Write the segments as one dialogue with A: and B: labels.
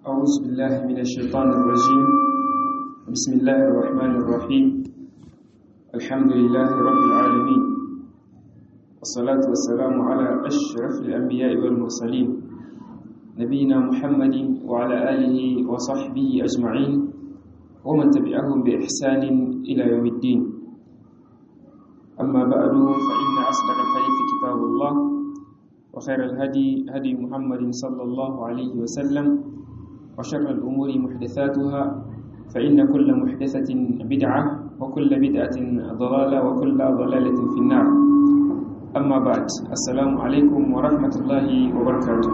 A: أعوذ بالله من الشيطان الرجيم بسم الله الرحمن الرحيم الحمد لله رب العالمين والصلاة والسلام على أشرف الأنبياء والمرسلين نبينا محمد وعلى آله وصحبه أجمعين ومن تبعهم بإحسان إلى يوم الدين أما بعد فإن أصدق الحديث كتاب الله وخير الهدي هدي محمد صلى الله عليه وسلم وشر الأمور محدثاتها فإن كل محدثة بدعة وكل بدعة ضلالة وكل ضلالة في النار أما بعد السلام عليكم ورحمة الله وبركاته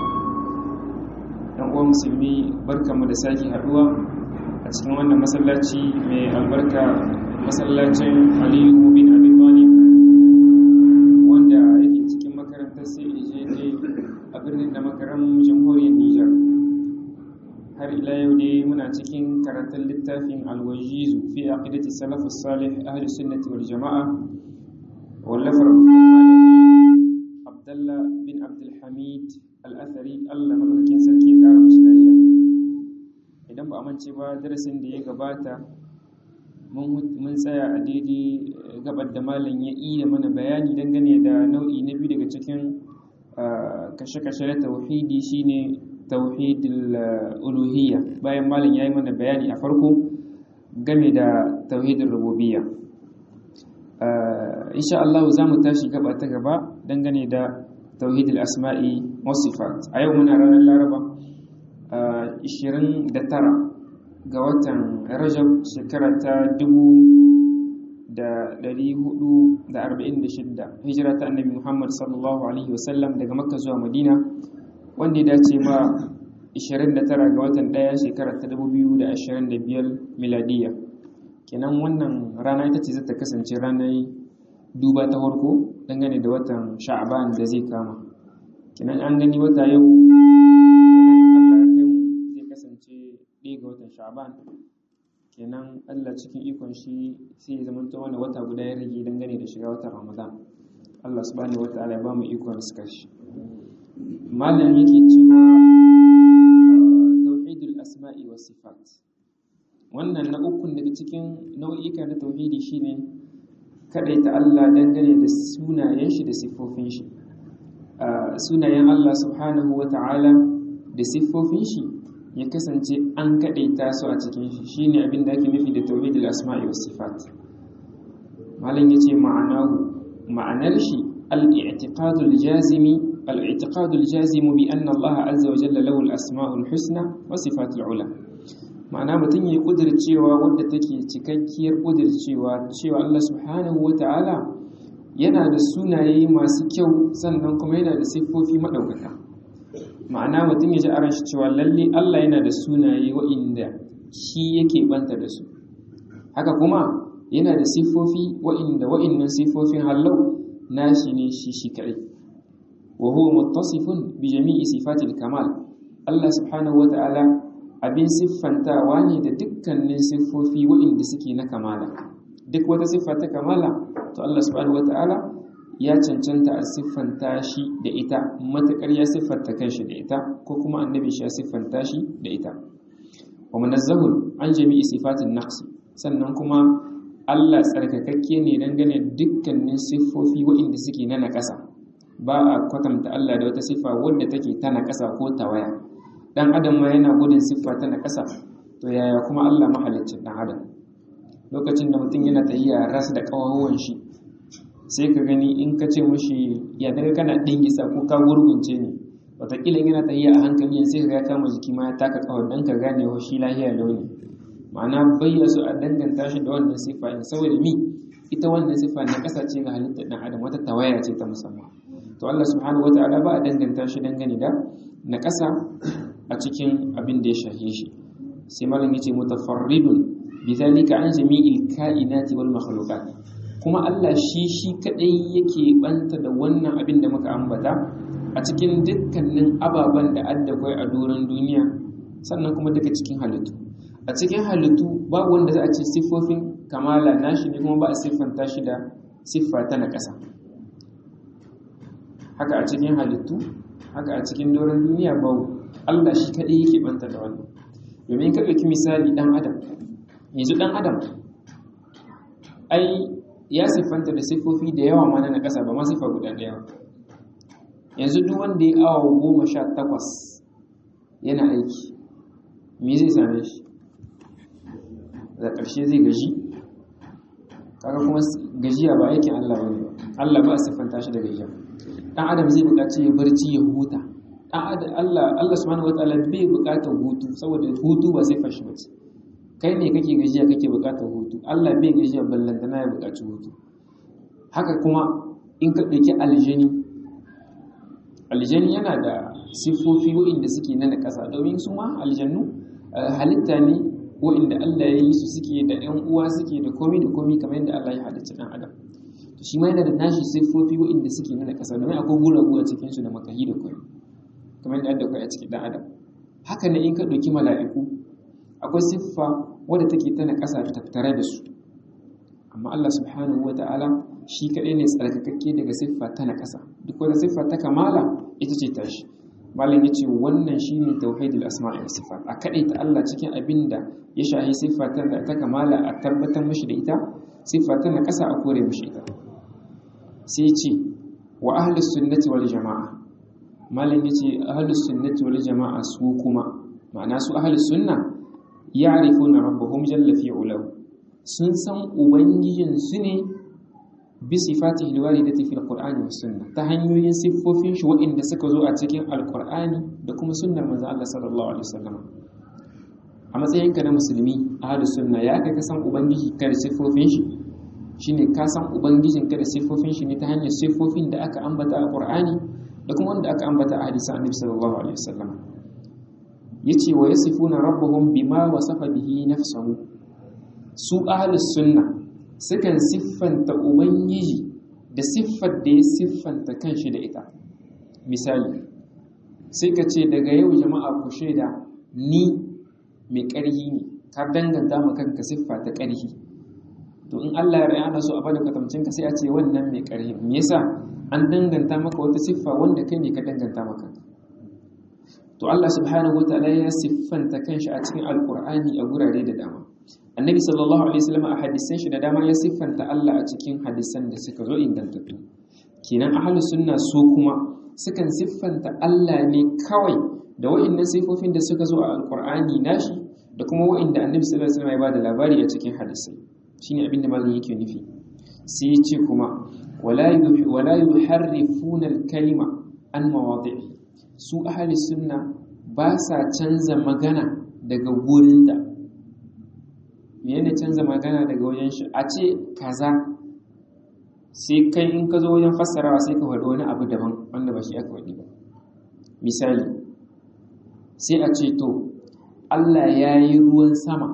A: ‘yan uwan musulmi barka mu da sake haɗuwa a cikin wannan masallaci mai albarka masallacin aliyu bin abi talib wanda yake cikin makarantar sai a birnin da makaran jamhuriyar nijar har ila yau dai muna cikin karatun littafin alwajizu fi aqidati salafus salih ahli sunnati wal jama'a wallafar abdullah bin abdul hamid al-athari Allah madaukakin sarki ya kara mashi lafiya idan ba a mance ba darasin da ya gabata mun tsaya a daidai gabar da malam ya iya mana bayani dangane da nau'i na biyu daga cikin kashe-kashe na tauhidi shine tauhidul uluhiyya bayan malam yayi mana bayani a farko game da tauhidul rububiyya insha Allah za mu tashi gaba ta gaba dangane da tauhidul asma'i was sifat a yau muna ranar laraba 29 ga watan rajab shekara ta 1446 hijira ta annabi muhammad sallallahu alaihi wasallam daga makka zuwa madina wanda ya dace ma 29 ga watan ɗaya shekara ta 2025 miladiya kenan wannan rana ita ce zata kasance ranar duba ta farko dangane da watan sha'aban da zai kama kenan an gani wata yau zai kasance ɗaya ga watan sha'aban kenan allah cikin ikon shi sai ya zama ta wani wata guda ya rage dangane da shiga watan ramadan allah subhanahu wa ta'ala ya ba mu ikon suka shi malam yake cewa tauhidul asma'i was sifat wannan na ukun daga cikin nau'ika na tauhidi shine kadaita Allah dangane da sunayen shi da siffofin shi sunayen Allah subhanahu wata'ala da siffofin shi ya kasance an kadaita su a cikin shi shine abin da ake nufi da tauhidul asma'i was sifat malam yace ma'anahu ma'anar shi al-i'tiqadul jazimi الاعتقاد الجازم بأن الله عز وجل له الأسماء الحسنى وصفات العلى ma'ana mutum ya cewa wadda take cikakkiyar cewa cewa Allah subhanahu wa ta'ala yana da sunaye masu kyau sannan kuma yana da siffofi maɗaukaka ma'ana mutum ya ji a ranshi cewa lalle Allah yana da sunaye wa'inda shi yake banta da su haka kuma yana da siffofi wa'inda wa'innan siffofin hallau nashi ne shi shi kaɗai وهو متصف بجميع صفات الكمال الله سبحانه وتعالى abin siffantawa ne da dukkanin siffofi waɗanda suke na kamala duk wata siffa ta kamala to Allah subhanahu wata'ala ya cancanta a siffanta shi da ita matuƙar ya siffanta kanshi da ita ko kuma annabi shi ya siffanta shi da ita wa munazzahun an jami'i sifatin naqsi sannan kuma Allah tsarkakakke ne dangane dukkanin siffofi waɗanda suke na naƙasa ba a kwatanta Allah da wata siffa wadda take ta naƙasa ko tawaya dan adam ma yana gudun siffa ta naƙasa to yaya kuma Allah mahaliccin dan adam lokacin da mutum yana tahiya ras da kawawan shi sai ka gani in ka ce mushi ya daga kana dingisa ko ka gurgunce ne wataƙila yana tahiya a hankali sai ka ga kama jiki ma ya taka kawar dan ka gane wa shi lahiya launi ma'ana bayyana su a danganta shi da wannan siffa in saboda mi ita wannan siffa na ƙasa ce ga halittar dan adam wata tawaya ce ta musamman to Allah subhanahu wata'ala ba a danganta shi dangane da na ƙasa a cikin abin da ya shahe shi sai malam yace mutafarridun bidhalika an jami'il kainati wal makhluqat kuma Allah shi shi kadai yake banta da wannan abin da muka ambata a cikin dukkanin ababen da addakwai a doron duniya sannan kuma duka cikin halittu a cikin halittu babu wanda za a ce siffofin kamala nashi ne kuma ba a siffanta shi da siffa ta na ƙasa haka a cikin halittu haka a cikin doron duniya babu Allah shi kadai yake banta da wannan domin ka ɗauki misali dan adam yanzu dan adam ai ya siffanta da siffofi da yawa mana na ƙasa ba ma siffa guda ɗaya yanzu duk wanda ya awa goma sha takwas yana aiki me zai same shi da ƙarshe zai gaji kaga kuma gajiya ba aikin Allah bane Allah ba a siffanta shi da gajiya dan adam zai buƙaci ya barci ya huta dan adam Allah Allah subhanahu wataala bai buƙatar hutu saboda hutu ba siffar shi bace kai ne kake gajiya kake buƙatar hutu Allah bai gajiya ballantana ya buƙaci hutu haka kuma in ka ɗauki aljani aljani yana da siffofi waɗanda suke na na ƙasa domin su ma aljannu halitta ne waɗanda Allah ya yi su suke da ‘yan uwa suke da komi da komi kamar yadda Allah ya halicci ɗan adam to shi ma yana da nashi siffofi waɗanda suke na ƙasa domin akwai guragu a cikin su da makahi da komi kamar yadda Allah a cikin ɗan adam haka ne in ka ɗauki mala'iku akwai siffa wadda take tana ƙasa tattare da su amma Allah subhanahu wa ta'ala shi kaɗai ne tsarkakakke daga siffa ta na ƙasa duk wata siffa ta kamala ita ce tashi malam ya ce wannan shi ne tauhidul asma'i wa sifat a kaɗai ta Allah cikin abin da ya shahi siffa ta ta kamala a tabbatar mashi da ita siffa ta na ƙasa a kore mashi ita sai ce wa ahlus sunnati wal jama'a malam ya ce ahlus sunnati wal jama'a su kuma ma'ana su ahlus sunna ya'rifuna rabbahum jalla fi ulahu sun san ubangijinsu ne bi sifatihi alwaridati fil qur'ani was sunna ta hanyoyin siffofin shi waɗanda suka zo a cikin alqur'ani da kuma sunnar manzon Allah sallallahu alaihi wasallam a matsayin ka na musulmi ahlus sunna ya kai ka san ubangiji ka da siffofin shi shine ka san ubangijin ka da siffofin shi ne ta hanyar siffofin da aka ambata a qur'ani da kuma wanda aka ambata a hadisan annabi sallallahu alaihi wasallam yace wa yasifuna rabbuhum bima wasafa bihi nafsuhu su ahlus sunna sukan siffanta ubangiji da siffar da ya siffanta kanshi da ita misali sai ka ce daga yau jama'a ku shaida ni mai ƙarhi ne ka danganta ma kanka siffa ta ƙarhi to in Allah ya rayana so a bada kwatamcin ka sai a ce wannan mai ƙarhi me yasa an danganta maka wata siffa wanda kai ne ka danganta maka to Allah subhanahu wataala ya siffanta kanshi a cikin alqur'ani a gurare da dama annabi sallallahu alaihi wasallam a hadisan shi da dama ya siffanta Allah a cikin hadisan da suka zo ingantattu kenan ahlus sunna su kuma sukan siffanta Allah ne kawai da wa'annan sifofin da suka zo a alqur'ani nashi da kuma wa'anda annabi sallallahu alaihi wasallam ya bada labari a cikin hadisai shine abin da malamin yake nufi sai ya ce kuma wala wala yuharrifuna al-kalima an mawadi'i su ahlus sunna ba sa canza magana daga gurin da menene canza magana daga wajen shi a ce kaza sai kai in ka zo wajen fassarawa sai ka faɗi wani abu daban wanda ba shi aka faɗi ba misali sai a ce to Allah ya yi ruwan sama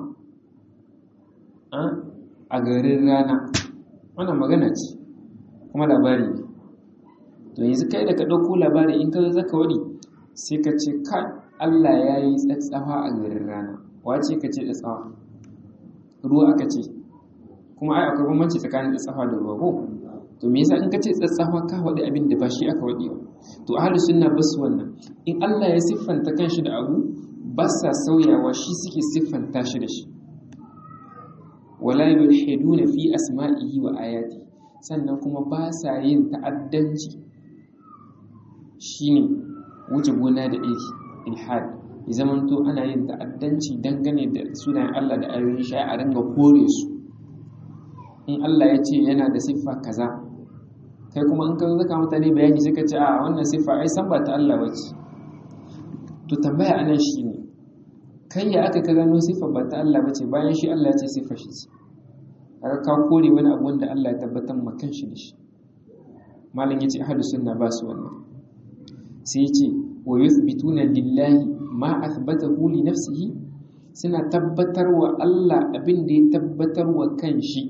A: a garin rana wannan magana ce kuma labari ne to yanzu kai da ka ɗauko labari in ka zo zaka waɗi sai ka ce ka Allah ya yi tsatsawa a garin rana wace ka ce tsatsawa ruwa aka ce kuma ai akwai bambanci tsakanin tsatsafa da ruwa ko to me yasa in ka ce tsatsafa ka wadi abin da ba shi aka wadi ba to ahlus sunna bas wannan in Allah ya siffanta kanshi da abu ba sa sauyawa shi suke siffanta shi da shi wala yulhiduna fi asma'ihi wa ayati sannan kuma ba sa yin ta'addanci shine wuce gona da iri ilhad ya zamanto ana yin ta'addanci dangane da sunayen Allah da ayoyin shi a ringa kore su in Allah ya ce yana da siffa kaza kai kuma in ka zaka mutane bayani sai ka ce a wannan siffa ai san ba ta Allah bace to tambaya anan shine kai ya aka ka gano siffa ba ta Allah bace bayan shi Allah ya ce siffa shi ce kaga ka kore wani abu wanda Allah ya tabbatar ma kanshi da shi malam yace ahlus sunna ba su wannan sai yace wa yuthbituna lillahi ma athbatahu li nafsihi suna tabbatar wa Allah abin da ya tabbatar wa kanshi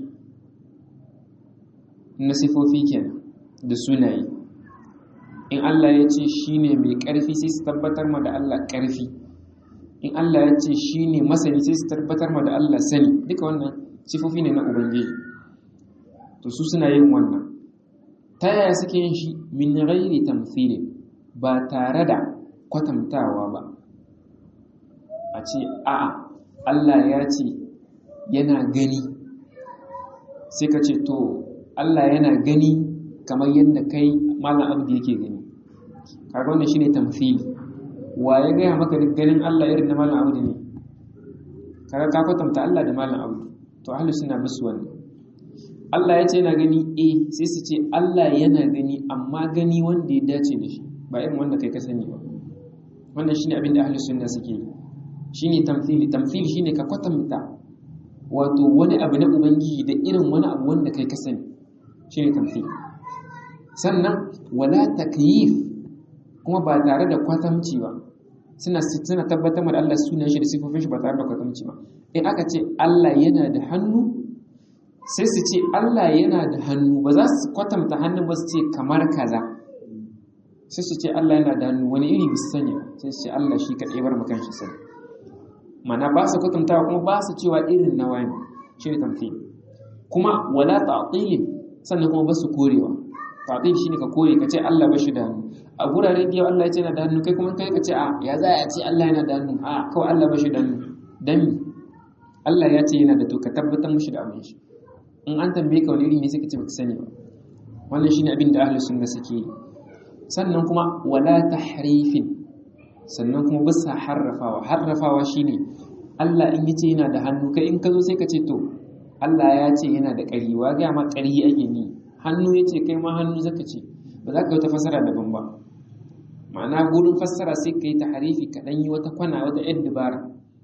A: na sifofi kenan da sunaye in Allah ya ce shine mai ƙarfi sai su tabbatar ma da Allah ƙarfi in Allah ya ce shine masani sai su tabbatar ma da Allah sani duka wannan sifofi ne na ubangiji to su suna yin wannan ta yaya suke yin shi min ghairi tamthili ba tare da kwatantawa ba ce a'a Allah ya ce yana gani sai ka ce to Allah yana gani kamar yadda kai malam abdi yake gani kaga wannan shine tamthili wa ya gaya maka duk ganin Allah irin na malam abdi ne kaga ka kwatanta Allah da malam abdi to ahlus sunna musu wannan Allah ya ce yana gani eh sai su ce Allah yana gani amma gani wanda ya dace da shi ba irin wanda kai ka sani ba wannan shine abin da ahlus sunna suke yi shine tamthili tamthili shine ka kwatanta wato wani abu na ubangiji da irin wani abu wanda kai ka sani shine tamthili sannan wala takyif kuma ba tare da kwatamci ba suna suna tabbatar da Allah sunan shi da sifofin shi ba tare da kwatamci ba in aka ce Allah yana da hannu sai su ce Allah yana da hannu ba za su kwatanta hannu ba su ce kamar kaza sai su ce Allah yana da hannu wani iri bisu sani sai su ce Allah shi kaɗai bar makan shi sani mana ba su kwatantawa kuma ba su cewa irin na wani shi ne tamfi kuma wala ta'tilin sannan kuma ba su korewa ta'til shine ka kore ka ce Allah ba shi da hannu a guraren da Allah ya ce yana da hannu kai kuma kai ka ce a ya za a ce Allah yana da hannu a kawai Allah ba shi da hannu dan Allah ya ce yana da to ka tabbatar mushi da abin shi in an tambaye ka wani iri ne suka ce baka sani ba wannan shine abin da ahlus sunna suke yi sannan kuma wala tahrifin sannan kuma bisa harrafawa harrafawa shine Allah in yace yana da hannu kai in ka zo sai ka ce to Allah ya ce yana da ƙari wa ga ma ƙari ake ni hannu yace kai ma hannu zaka ce ba za ka yi wata fasara daban ba ma'ana gurin fassara sai ka yi tahrifi ka dan yi wata kwana wata yar dabara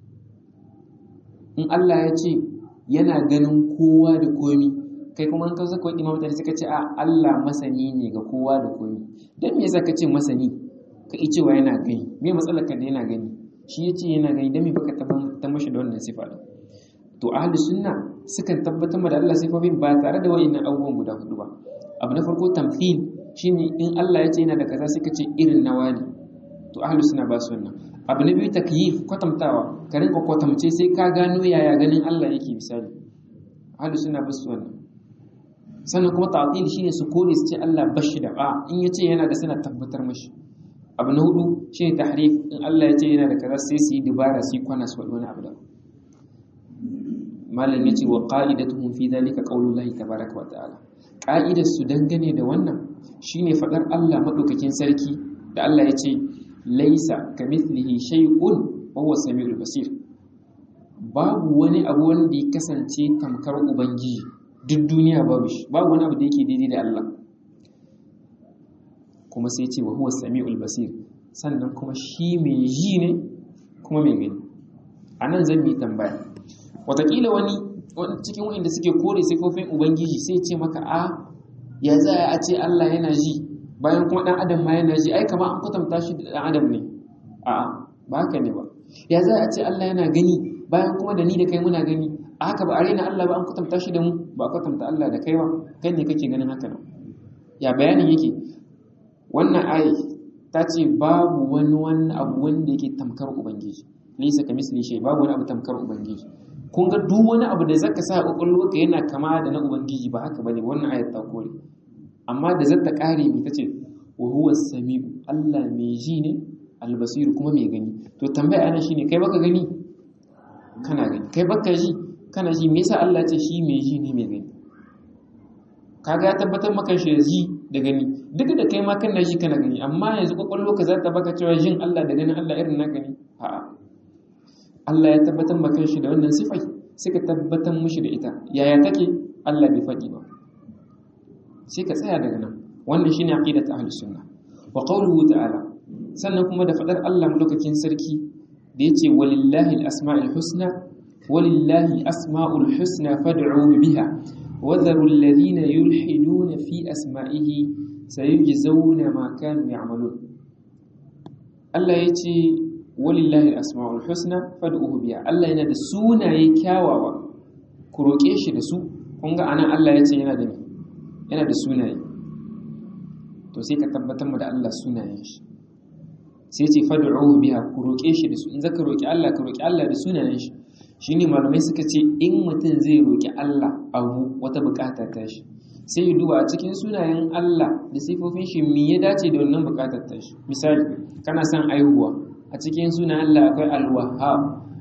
A: in Allah ya ce yana ganin kowa da komi kai kuma an kawo kawai imam mutane suka ce a Allah masani ne ga kowa da komi dan me yasa ka ce masani ka yi cewa yana gani me matsalar ka da yana gani shi yace yana gani dan me baka tabbatar mashi da wannan sifa din to ahli sunna sukan tabbatar da Allah sifofin ba tare da wayannan abubuwan guda hudu ba abu na farko tamthil shine in Allah ya ce yana da kaza sai ka ce irin nawa ne to ahli sunna ba su wannan abu na biyu takyif kwatantawa ka rinka kwatamce sai ka gano yaya ganin Allah yake misali ahli sunna ba su wannan sannan kuma ta'til shine su kore su ce Allah bashi da ba in yace yana da suna tabbatar mashi abu na hudu shine tahrif in Allah ya ce yana da kaza sai su yi dubara su yi kwana su wani abu da malam yace wa qa'idatuhum fi dhalika qaulullahi tabaaraka wa ta'ala qa'idar su dangane da wannan shine fadar Allah madaukakin sarki da Allah ya ce laisa kamithlihi shay'un wa huwa samiul basir babu wani abu wanda ya kasance tamkar ubangiji duk duniya babu shi babu wani abu da yake daidai da Allah kuma sai ce wa huwa samiul basir sannan kuma shi mai ji ne kuma mai gani anan zan yi tambaya watakila wani cikin wanda suke kore sifofin ubangiji sai ce maka a ya za a ce Allah yana ji bayan kuma dan adam ma yana ji ai kamar an kwatanta shi da dan adam ne a'a ba haka ne ba ya za a ce Allah yana gani bayan kuma da ni da kai muna gani a haka ba a raina Allah ba an kwatanta shi da mu ba a kwatanta Allah da kai ba kai ne kake ganin haka nan ya bayanin yake wannan ayi ta ce babu wani wani abu wanda yake tamkar ubangiji laysa kamisli shay babu wani abu tamkar ubangiji kun ga duk wani abu da zaka sa ka yana kama da na ubangiji ba haka bane wannan ayat ta kore amma da zata kare mi tace wa huwa samiu Allah mai ji ne albasiru kuma mai gani to tambaya ana shine kai baka gani kana gani kai baka ji kana ji me yasa Allah ce shi mai ji ne mai gani kaga ya tabbatar maka shi ji da gani duk da kai ma kana ji kana gani amma yanzu kwakwalwa ka za ta baka cewa jin Allah da ganin Allah irin na gani a'a Allah ya tabbatar maka shi da wannan sifai suka tabbatar mushi da ita yaya take Allah bai faɗi ba sai ka tsaya daga nan wannan shine aqidat ahlus sunna wa qawluhu ta'ala sannan kuma da fadar Allah mulkakin sarki da yace walillahi al-asma'ul husna walillahi asma'ul husna fad'uhu biha wa dharu alladhina yulhiduna fi asma'ihi sayujzawna ma kanu ya'malun Allah yace walillahi al-asma'ul husna fad'uhu biha Allah yana da sunaye kyawawa ku roke shi da su kun ga anan Allah yace yana da yana da sunaye to sai ka tabbatar mu da Allah sunayen shi sai ce fad'uhu biha ku roke shi da su in zaka roki Allah ka roki Allah da sunayen shi shine malamai suka ce in mutum zai roki Allah abu wata bukata ta shi sai ya duba a cikin sunayen Allah da sifofin shi me ya dace da wannan bukatar ta shi misali kana son aihuwa a cikin sunayen Allah akwai al-wahhab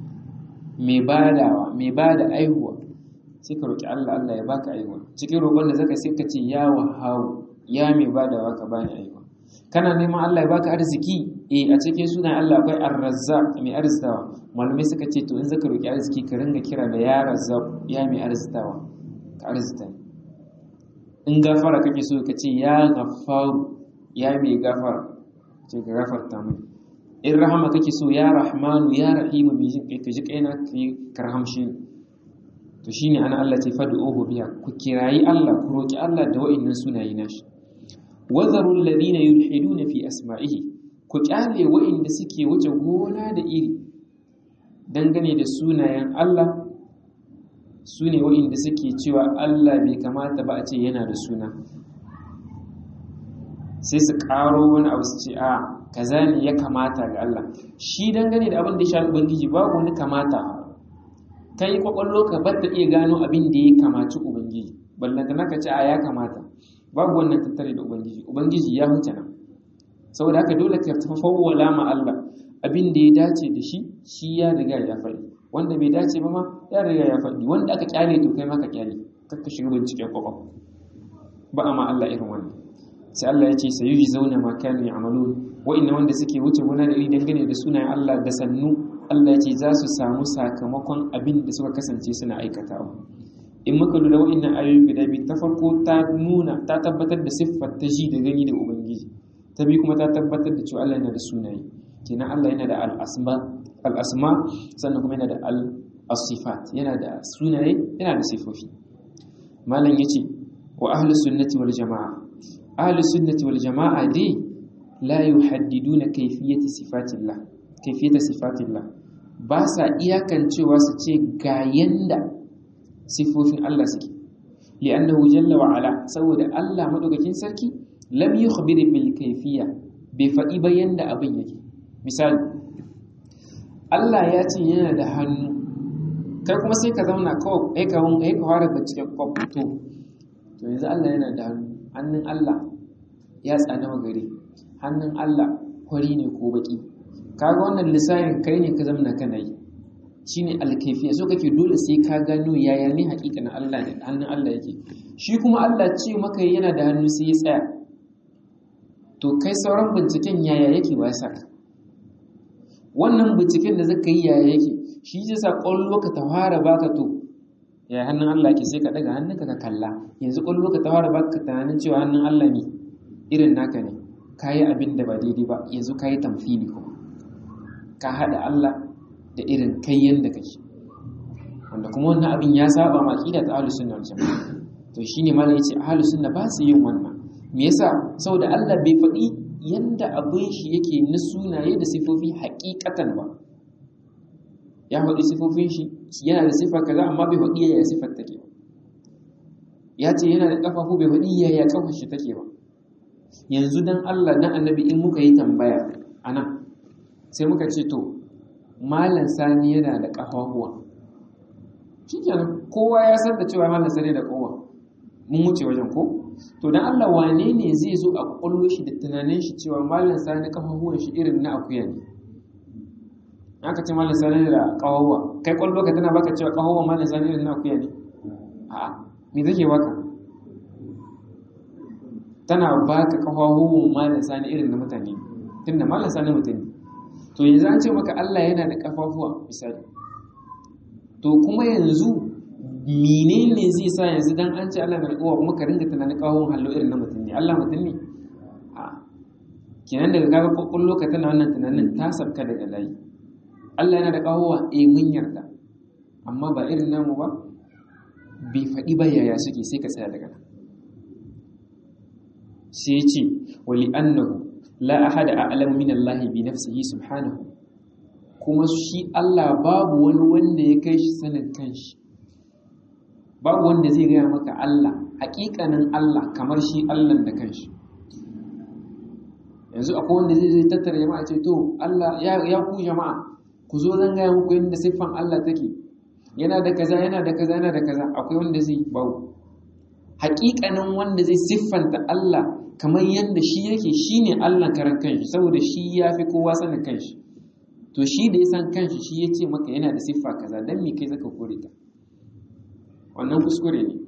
A: mai badawa mai bada aihuwa sai ka roki Allah Allah ya baka aihuwa cikin roƙon da zaka sai ka ce ya wahawu ya mai badawa ka bani aihuwa kana neman Allah ya baka arziki eh a cikin sunan Allah akwai ar-razzaq mai arzitawa malamai suka ce to in zaka roki arziki ka ringa kira da ya razzaq ya mai arzitawa ka arzita in gafara kake so ka ce ya ghaffaru ya mai gafara ce ka gafarta mai in rahama kake so ya rahmanu ya rahimu mai jin kai ka ji kaina ka rahamshi to shine ana Allah ce fad'uhu biya ku kirayi Allah ku roki Allah da wa'annan sunaye nashi wazaru alladhina yulhiduna fi asma'ihi ku kyale wa'inda suke wuce gona da iri dangane da sunayen Allah sune wa'inda suke cewa Allah bai kamata ba a ce yana da suna sai su karo wani abu su ce a kaza ne ya kamata ga Allah shi dangane da abin da ya shafi ubangiji babu wani kamata kai kwakwallo ka bar ta iya gano abin da ya kamaci ubangiji ballanta naka ce a ya kamata babu wannan tattare da ubangiji ubangiji ya huce nan saboda haka dole ka tafawwala ma Allah abin da ya dace da shi shi ya riga ya faɗi wanda bai dace ba ma ya riga ya faɗi wanda aka kyale to kai ma ka kyale kakka shiga binciken kwakwam ba a ma Allah irin wannan sai Allah ya ce sayuji zauna ma kanu ya'malun wa'inna wanda suke wuce gona da iri dangane da sunayen Allah da sannu Allah ya ce za su samu sakamakon abin da suka kasance suna aikatawa in muka lura wa'innan ayoyi guda biyu ta farko ta nuna ta tabbatar da siffar ta ji da gani da ubangiji ta biyu kuma ta tabbatar da cewa Allah yana da sunaye kenan Allah yana da al-asma al-asma sannan kuma yana da al-sifat yana da sunaye yana da sifofi malam yace wa ahlus sunnati wal jamaa ahlus sunnati wal jamaa dai la yuhaddiduna kayfiyati sifatillah kayfiyata sifatillah ba sa iyakancewa su ce ga yanda sifofin Allah suke li'annahu jalla wa ala saboda Allah madaukakin sarki lam yukhbir bil kayfiyya bai faɗi ba yanda abin yake misali Allah ya ce yana da hannu kai kuma sai ka zauna kawai ai ka wun ai ka fara bincike kwaf to to yanzu Allah yana da hannu hannun Allah ya tsada magare hannun Allah kwari ne ko baki kaga wannan lissahin kai ne ka zamna kana yi shine alkaifiya so kake dole sai ka gano yaya ne hakikanin Allah da hannun Allah yake shi kuma Allah ce maka yana da hannu sai ya tsaya to kai sauran binciken yaya yake wa saka wannan binciken da zaka yi yaya yake shi zai sa kwallo ka ta fara baka to ya hannun Allah ke sai ka daga hannunka ka kalla yanzu kwallo ka ta fara baka tunanin cewa hannun Allah ne irin naka ne kayi abin da ba daidai ba yanzu kayi tamfili kuma ka hada Allah da irin kai yanda kake wanda kuma wannan abin ya saba ma aqida ta ahlus sunna wal jamaa to shine malai yace ahlus sunna ba su yin wannan me yasa saboda Allah bai faɗi yanda abin shi yake na sunaye da sifofi haƙiƙatan ba ya faɗi sifofin shi yana da sifa kaza amma bai faɗi yaya sifar take ba ya ce yana da ƙafafu bai faɗi yaya ƙafar shi take ba yanzu dan Allah dan annabi in muka yi tambaya anan sai muka ce to malam sani yana da ƙafafuwa shikenan kowa ya san da cewa malam sani da kowa mun wuce wajen ko to dan Allah wane ne zai zo a kwallo shi da tunanin shi cewa malam sani ƙafafuwan shi irin na akuya ne aka ce malam sani da ƙafafuwa kai kwallo ka tana baka cewa ƙafafuwan malam sani irin na akuya ne a'a me take baka tana baka ƙafafuwan malam sani irin na mutane tunda malam sani mutane to yanzu an ce maka Allah yana da kafafuwa misali to kuma yanzu menene zai sa yanzu dan an ce Allah na da kowa kuma ka ringa tunanin kawon hallo irin na mutum ne Allah mutum ne a kenan daga kaga kokon ka tana wannan tunanin ta sabka daga layi Allah yana da kawowa eh mun yarda amma ba irin namu ba bai faɗi ba yaya suke sai ka tsaya daga nan sai ya ce wali annahu la ahada a'lamu min Allah bi nafsihi subhanahu kuma shi Allah babu wani wanda ya kai shi sanin kanshi babu wanda zai gaya maka Allah hakikanin Allah kamar shi Allah da kanshi yanzu akwai wanda zai zai tattara jama'a ce to Allah ya ya ku jama'a ku zo zan gaya muku yadda siffan Allah take yana da kaza yana da kaza yana da kaza akwai wanda zai babu hakikanin wanda zai siffanta Allah kamar yadda shi yake shi ne Allah karan kanshi saboda shi ya fi kowa sanin kanshi to to shi da ya san kanshi shi ya ce maka yana da siffa kaza dan me kai zaka kore ta wannan kuskure ne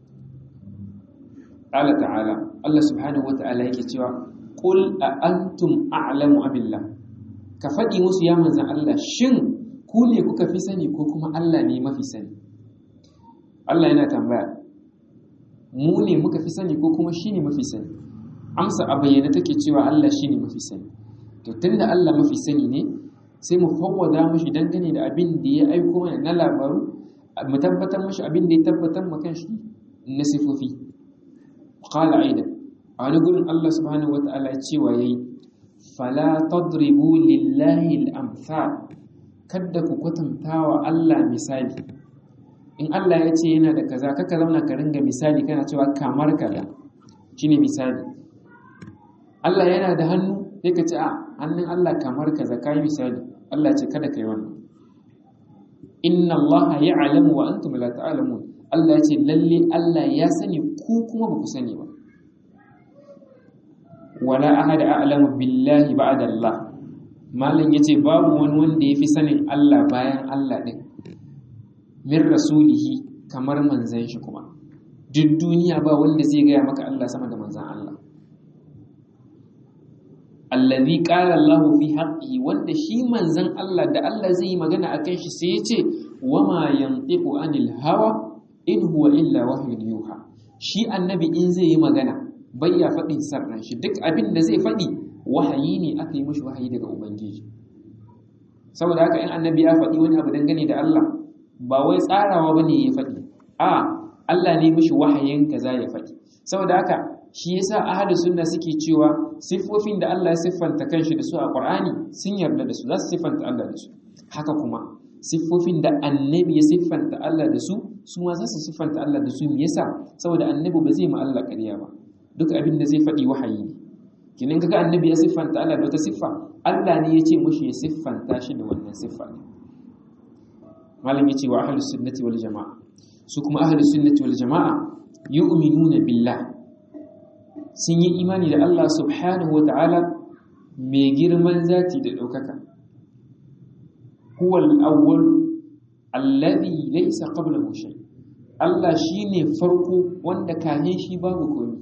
A: Allah ta'ala Allah subhanahu wata'ala yake cewa qul a antum a'lamu abillah ka faɗi musu ya manzan Allah shin ku ne kuka fi sani ko kuma Allah ne mafi sani Allah yana tambaya mu ne muka fi sani ko kuma shi ne mafi sani amsa a bayyana take cewa Allah shi ne mafi sani to tunda Allah mafi sani ne sai mu fawwada mashi dangane da abin da ya aiko mana na labaru mu tabbatar mashi abin da ya tabbatar ma kanshi na sifofi qala aidan a wani gurin Allah subhanahu wataala cewa yayi fala tadribu lillahi al-amthal kada ku kwatanta wa Allah misali in Allah ya ce yana da kaza kaka zauna ka ringa misali kana cewa kamar kaza shine misali Allah yana da hannu sai ka ce a hannun Allah kamar kaza kai misali Allah ce kada kai wannan inna Allah ya'lamu wa antum la ta'lamun Allah ya ce lalle Allah ya sani ku kuma ba ku sani ba wala ahada a'lamu billahi ba'da Allah malam yace babu wani wanda yafi sanin Allah bayan Allah din min rasulihi kamar manzan shi kuma duk duniya ba wanda zai gaya maka Allah sama da manzan Allah allazi qala Allahu fi haqqihi wanda shi manzan Allah da Allah zai yi magana akan shi sai yace wama yantiqu anil hawa in huwa illa wahyun yuha shi annabi in zai yi magana bai ya faɗin sarran shi duk abin da zai faɗi wahayi ne aka yi mishi wahayi daga ubangiji saboda haka in annabi ya faɗi wani abu dangane da Allah ba wai tsarawa bane ya faɗi a Allah ne mishi wahayin kaza ya faɗi saboda haka shi yasa ahlus sunna suke cewa siffofin da Allah ya siffanta kanshi da su a Qur'ani sun yarda da su za su siffanta Allah da su haka kuma siffofin da annabi ya siffanta Allah da su su ma za su siffanta Allah da su me yasa saboda annabi ba zai ma Allah ƙarya ba duk abin da zai faɗi wahayi ne kinin kaga annabi ya siffanta Allah da wata siffa Allah ne ya ce mushi ya siffanta shi da wannan siffa ne malam yace wa ahlus sunnati wal jamaa su kuma ahlus sunnati wal jamaa yu'minuna billah sun yi imani da Allah subhanahu wata'ala mai girman zati da ɗaukaka huwa al-awwal alladhi laysa qablahu shay Allah shine farko wanda kahin shi babu komai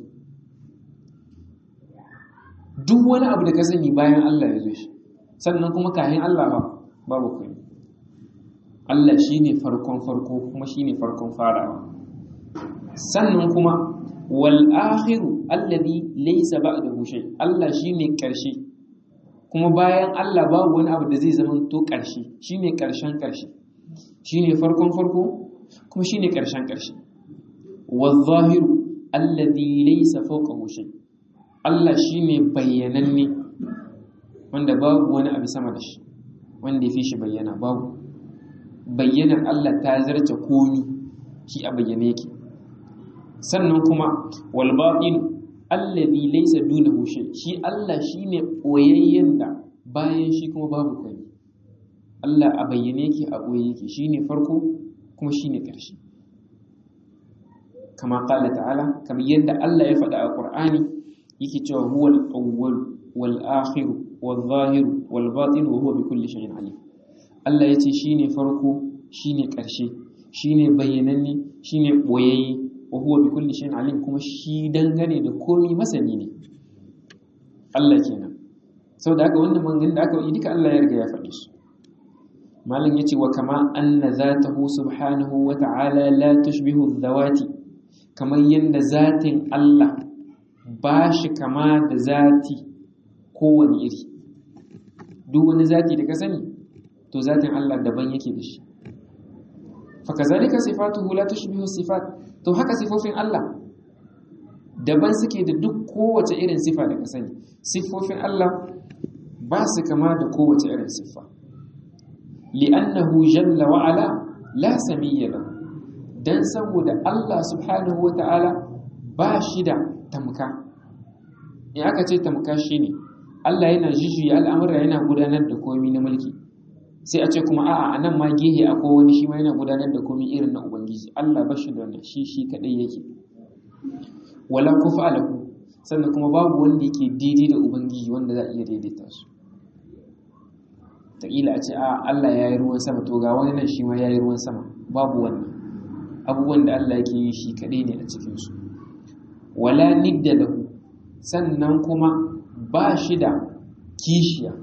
A: duk wani abu da ka sani bayan Allah ya zo shi sannan kuma kahin Allah ba babu komai Allah shine farkon farko kuma shine farkon farawa sannan kuma wal akhiru alladhi laysa ba'dahu shay Allah shine karshe kuma bayan Allah babu wani abu da zai zama to karshe shine karshen karshe shine farkon farko kuma shine karshen karshe wal zahiru alladhi laysa fawqahu shay Allah shine bayyananne wanda babu wani abu sama da shi wanda ya fi shi bayyana babu bayyanar Allah ta zarce komi shi a bayyane yake sannan kuma wal batin allazi laysa dunahu shay shi Allah shine boyayyen da bayan shi kuma babu kai Allah a bayyane yake a boye yake shine farko kuma shine ƙarshe kama qala ta'ala kamar yadda Allah ya faɗa a Qur'ani yake cewa huwal awwal wal akhir wal zahir wal batin wa huwa bi kulli shay'in alim Allah yace shine farko shine ƙarshe shine bayyananne shine boyayye wa huwa bi kulli shay'in alim kuma shi dangane da komai masani ne Allah kenan saboda haka wannan maganganun da aka yi duka Allah ya riga ya faɗi su malam yace wa kama anna zatahu subhanahu wa ta'ala la tushbihu dhawati kamar yanda zatin Allah ba shi kama da zati kowane iri duk wani zati da ka sani to zatin Allah daban yake da shi fakazalika sifatuhu la tushbihu sifat to haka sifofin Allah daban suke da duk kowace irin sifa da ka sani sifofin Allah ba su kama da kowace irin siffa li'annahu jalla wa ala la samiyya lahu dan saboda Allah subhanahu wata'ala ba shi da tamka in aka ce tamka shine Allah yana jijjuya al'amura yana gudanar da komai na mulki sai a ce kuma a'a anan ma gehe akwai wani shi ma yana gudanar da komai irin na ubangiji Allah ba shi da wannan shi shi kadai yake wala kufa lahu sannan kuma babu wanda yake daidai da ubangiji wanda za a iya daidaita su taƙila a ce a Allah ya yi ruwan sama to ga wani nan shi ma ya yi ruwan sama babu wannan abubuwan da Allah yake yi shi kaɗai ne a cikinsu wala nidda lahu sannan kuma ba shi da kishiya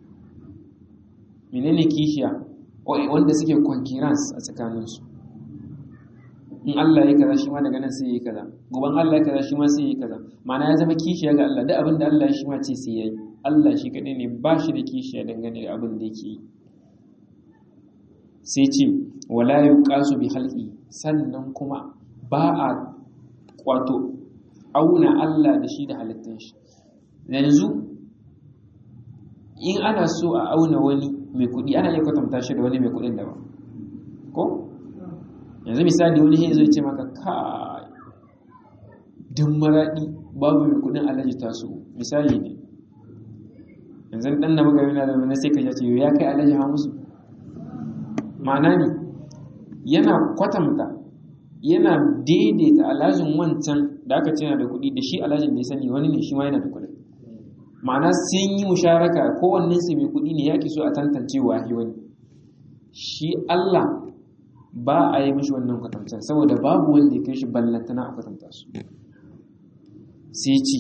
A: menene kishiya wanda suke concurrence a tsakaninsu in Allah ya kaza shi ma daga nan sai ya yi kaza goban Allah ya kaza shi ma sai ya yi kaza ma'ana ya zama kishiya ga Allah duk abin da Allah ya shi ma ce sai ya yi Allah shi kaɗai ne ba shi da kishiya dangane da abin da yake yi sai ce wala yuqasu bi halqi sannan kuma ba a kwato auna Allah da shi da halittun shi yanzu in ana so a auna wani mai kuɗi ana iya kwatanta shi da wani mai kuɗin daban ko yanzu misali wani shi zai ce maka ka duk maraɗi babu mai kuɗin alaji taso misali ne yanzu ɗan na magana na da wani sai ka ce ya kai alaji ha musu ma'ana ne yana kwatanta yana daidaita alhajin wancan da aka ce yana da kuɗi da shi alhajin da ya sani wani ne shi ma yana da kuɗi ma'ana sun yi musharaka kowannen su mai kuɗi ne ya so a tantance wahi wani shi Allah ba a yi mishi wannan kwatantar saboda babu wanda ya kai shi ballantana a kwatanta su sai ci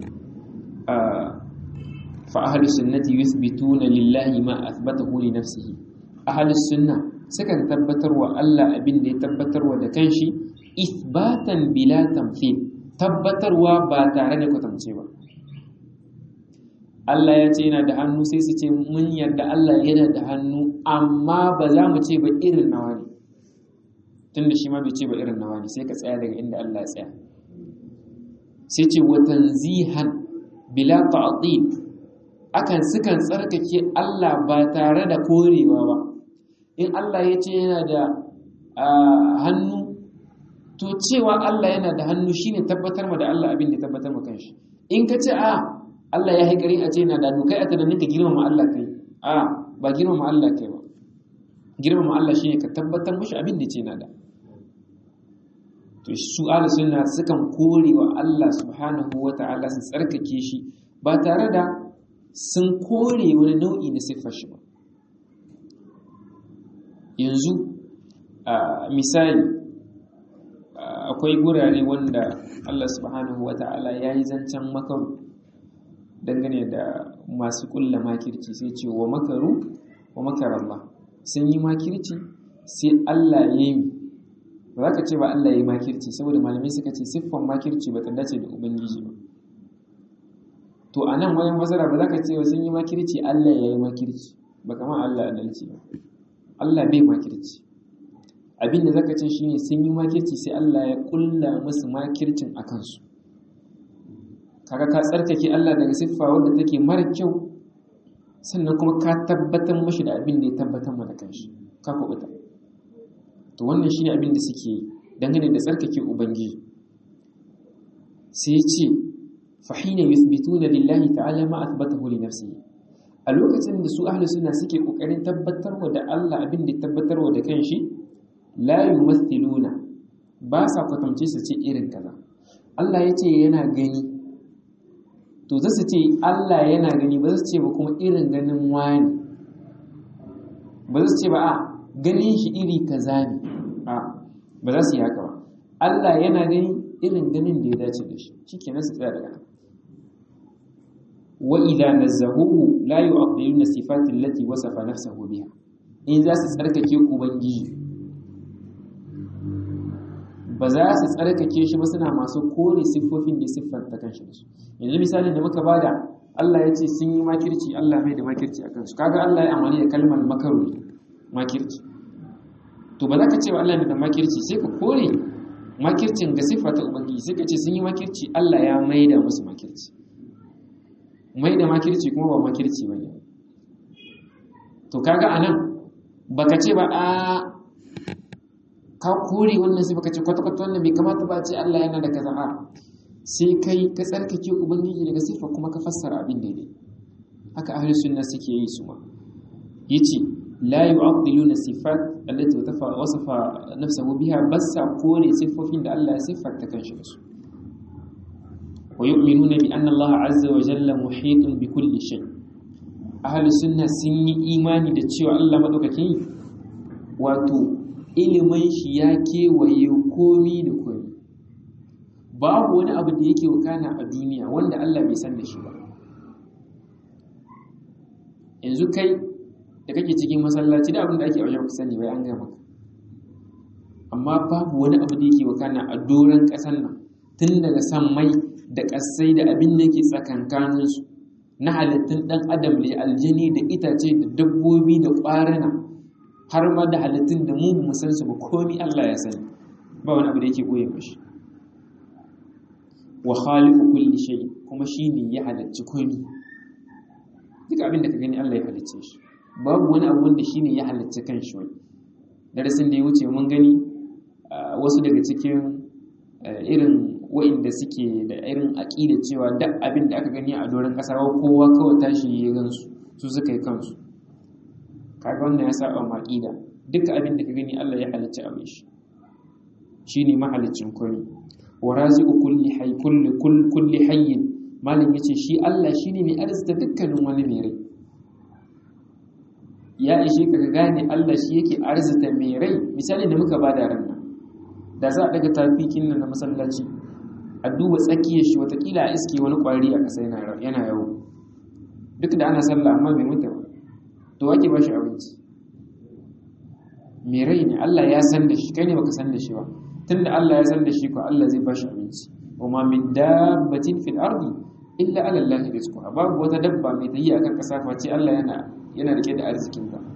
A: fa ahlus sunnati yuthbituna lillahi ma athbatahu li nafsihi ahlus sunna sukan tabbatarwa Allah abin da ya tabbatarwa da kanshi ithbatan bila tamthil tabbatarwa ba tare da kwatance ba Allah ya ce yana da hannu sai su ce mun yarda Allah yana da hannu amma ba za mu ce ba irin nawa ne tunda shi ma bai ce ba irin nawa ne sai ka tsaya daga inda Allah ya tsaya sai ce wa tanzihan bila ta'til akan sukan tsarkake Allah ba tare da korewa ba in Allah ya ce yana da hannu to cewa Allah yana da hannu shine tabbatar ma da Allah abin da tabbatar ma kanshi in ka ce a Allah ya haikari a ce yana da hannu kai a tunanin ka girmama Allah kai a ba girmama Allah kai ba girmama Allah shine ka tabbatar mashi abin da ce yana da to su ala sunna sukan kore wa Allah subhanahu wata'ala su tsarkake shi ba tare da sun kore wani nau'i na siffar shi ba yanzu misali akwai gurare wanda Allah subhanahu wata'ala ya yi zancen makaru dangane da masu kulla makirci sai ce wa makaru wa makarallah sun yi makirci sai Allah ya yi ba za ka ce ba Allah ya yi makirci saboda malamai suka ce siffan makirci ba ta dace da ubangiji ba to a nan wayan fasara ba za ka ce sun yi makirci Allah ya yi makirci ba kama Allah adalci ba Allah bai makirci abin da zaka ce shine sun yi makirci sai Allah ya kulla musu makircin a kansu kaga ka tsarkake Allah daga siffa wadda take mara kyau sannan kuma ka tabbatar mashi da abin da ya tabbatar mana kanshi ka kubuta to wannan shine abin da suke yi dangane da tsarkake ubangiji sai ya ce fahina yuthbituna lillahi ta'ala ma athbatahu li nafsihi a lokacin da su ahli sunna suke kokarin tabbatarwa da Allah abin da tabbatarwa da kanshi la yumathiluna ba sa kwatance su ce irin kaza Allah ya ce yana gani to za su ce Allah yana gani ba za su ce ba kuma irin ganin wani ba za su ce ba a ganin shi iri kaza ne a ba za su yi haka ba Allah yana gani irin ganin da ya dace da shi shikenan su tsaya daga wa idza nazzahuhu la yu'addiluna sifati allati wasafa nafsahu biha in za su tsarkake ubangiji ba za su tsarkake shi ba suna masu kore siffofin da siffanta kanshi da su yanzu misalin da muka bada Allah ya ce sun yi makirci Allah mai da makirci a kansu kaga Allah ya amfani da kalmar makaru makirci to ba za ka ce wa Allah da makirci sai ka kore makircin ga siffata ubangiji sai ka ce sun yi makirci Allah ya mai da musu makirci mai da makirci kuma ba makirci ba ne to kaga anan baka ce ba a ka kore wannan sai baka ce kwata-kwata wannan bai kamata ba ce Allah yana da kaza a sai kai ka tsarkake ubangiji daga sifa kuma ka fassara abin daidai haka ahli sunna suke yi su ma yace la yu'addiluna sifat allati wasafa nafsuhu biha bassa kore sifofin da Allah ya siffanta kanshi da su wa yu'minuna bi anna Allah azza wa jalla muhitun bi kulli shay ahli sunna sun yi imani da cewa Allah madaukaki wato ilimin shi ya kewaye komi da komi babu wani abu da yake wakana a duniya wanda Allah bai san da shi ba yanzu kai da kake cikin masallaci da abin da ake wajen sani bai an gama amma babu wani abu da yake wakana a doron ƙasar nan tun daga san mai da ƙasai da abin da ke tsakankaninsu na halittun ɗan adam da aljani da itace da dabbobi da ƙwarana har ma da halittun da mu mu san su ba komi Allah ya sani ba wani abu da yake goye mashi wa khaliqu kulli shay kuma shine ya halicci komi duk abin da ka gani Allah ya halicce shi babu wani abu wanda shine ya halicci kanshi wani darasin da ya wuce mun gani wasu daga cikin irin wa'inda suke da irin aƙida cewa duk abin da aka gani a doron ƙasa kowa kawai tashi ya gansu su suka yi kansu kaga wannan ya saba ma aƙida duk abin da ka gani Allah ya halicci abin shi shine mahaliccin komai wa raziqu kulli hayy kulli kulli hayyin malam yace shi Allah shine mai arzita dukkanin wani mai rai ya ishe ka gane Allah shi yake arzita mai rai misali da muka bada ran nan da za a daga tafikin nan na masallaci a duba tsakiyar shi watakila a iske wani kwari a ƙasa yana yawo duk da ana sallah amma bai mutu ba to wake ba shi abinci mai rai ne Allah ya san da shi kai ne baka san da shi ba tunda Allah ya san da shi ko Allah zai ba shi abinci wa ma min dabbatin fil ardi illa ala Allah rizquha babu wata dabba mai tayi akan ƙasa face Allah yana yana rike da arzikin ta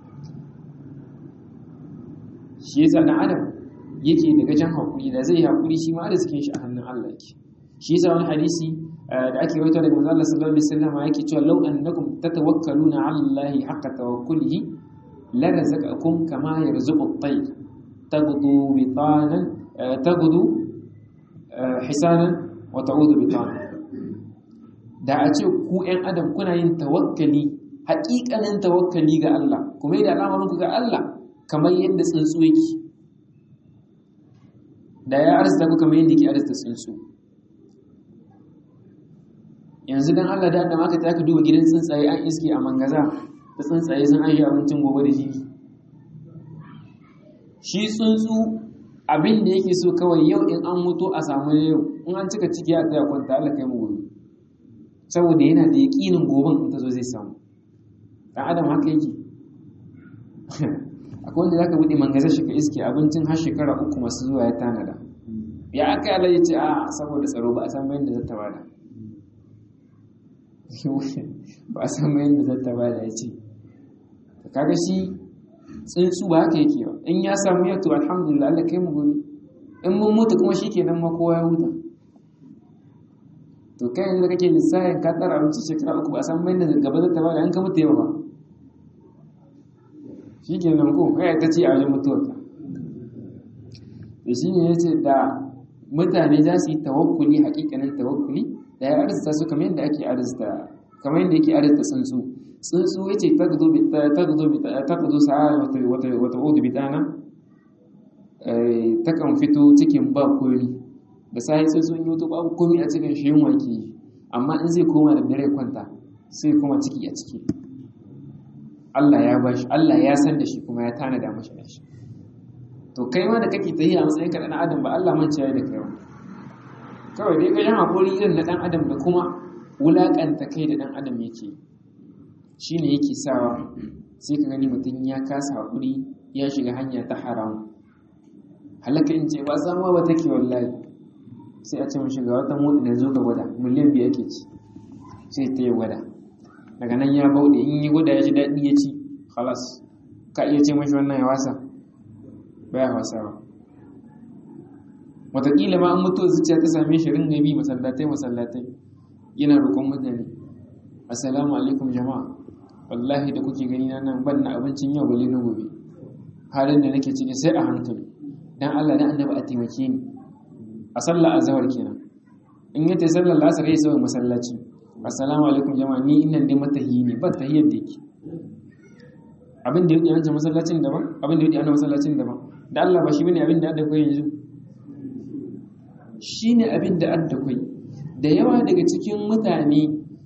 A: shi yasa dan adam yake daga jan hakuri da zai hakuri shi ma arzikin shi a hannun Allah yake shi yasa wani hadisi da ake rawaito daga manzo Allah sallallahu alaihi wasallam yake cewa law annakum tatawakkaluna ala Allah haqqa tawakkulihi la razaqakum kama yarzuqu at-tayr taghdu bitanan taghdu hisanan wa ta'udu bitanan da a ce ku ƴan adam kuna yin tawakkali haƙiƙanin tawakkali ga Allah kuma da al'amarin ga Allah kamar yadda tsuntsu yake da ya arzita ku kamar yadda ke arzita tsuntsu yanzu don Allah da aka ta ka duba gidan tsuntsaye an iske a mangaza da tsuntsaye sun an yi abincin gobe da jibi shi tsuntsu abin da yake so kawai yau in an mutu a samu yau in an cika ciki a tsaya kwanta Allah kai mu gobe saboda yana da yaƙinin goben in ta zo zai samu ɗan adam haka yake akwai wanda zaka bude mangaza shi ka iske abincin har shekara uku masu zuwa ya tanada ya aka yi Allah ya ce a saboda tsaro ba a san bayan da zata bada ba a san bayan da zata bada ya ce kaga shi tsuntsu ba haka yake ba in ya samu yato alhamdulillah Allah kai mu gobe in mun mutu kuma shikenan ma kowa ya huta to kai yanzu kake lissafin ka tsara abinci shekara uku ba a san bayan da gaba zata bada an ka mutu yau ba shi ke nan ko kai ta ce a wajen mutuwarka da shi ne ya ce da mutane za su yi tawakkuli hakikanin tawakkuli da ya arzita su kamar yadda ake arzita kamar yadda yake arzita tsuntsu tsuntsu ya ce ta gudu sa'a wata hudu bitana ta kan fito cikin ba komi da sai tsuntsu yi wato babu komi a cikin shi yin wake amma in zai koma da dare kwanta sai kuma ciki a ciki Allah ya bashi Allah ya san da shi kuma ya tanada mashi da shi to kai ma da kake tayi a matsayin ka dan adam ba Allah mance ya da kai ba kawai dai ka jama hakuri irin na dan adam da kuma wulakanta kai da dan adam yake shine yake sawa sai ka gani mutum ya kasa hakuri ya shiga hanya ta haram halaka in ce ba samuwa ba take wallahi sai a ce mun shiga wata motsi da zo ga gwada miliyan biyu ake ci sai ta yi gwada daga nan ya bauɗe in yi gwada ya ji daɗi ya ci halas ka iya ce mashi wannan ya wasa baya wasa ba wataƙila ma an mutuwa zuciya ta same shi ringa bi masallatai masallatai yana roƙon mutane assalamu alaikum jama'a wallahi da kuke gani na nan ban na abincin yau bale na gobe halin da nake ciki sai a hankali dan Allah dan annabi a taimake ni a sallah azhar kenan in yace sallar lasar yayi sai masallaci assalamu alaikum jama'a ni innan dai matahi ne ba tahiyar da yake abin da yake yanzu masallacin daban abin da yake ana masallacin daban da Allah ba shi bane abin da adda kai yanzu shine abin da adda kai da yawa daga cikin mutane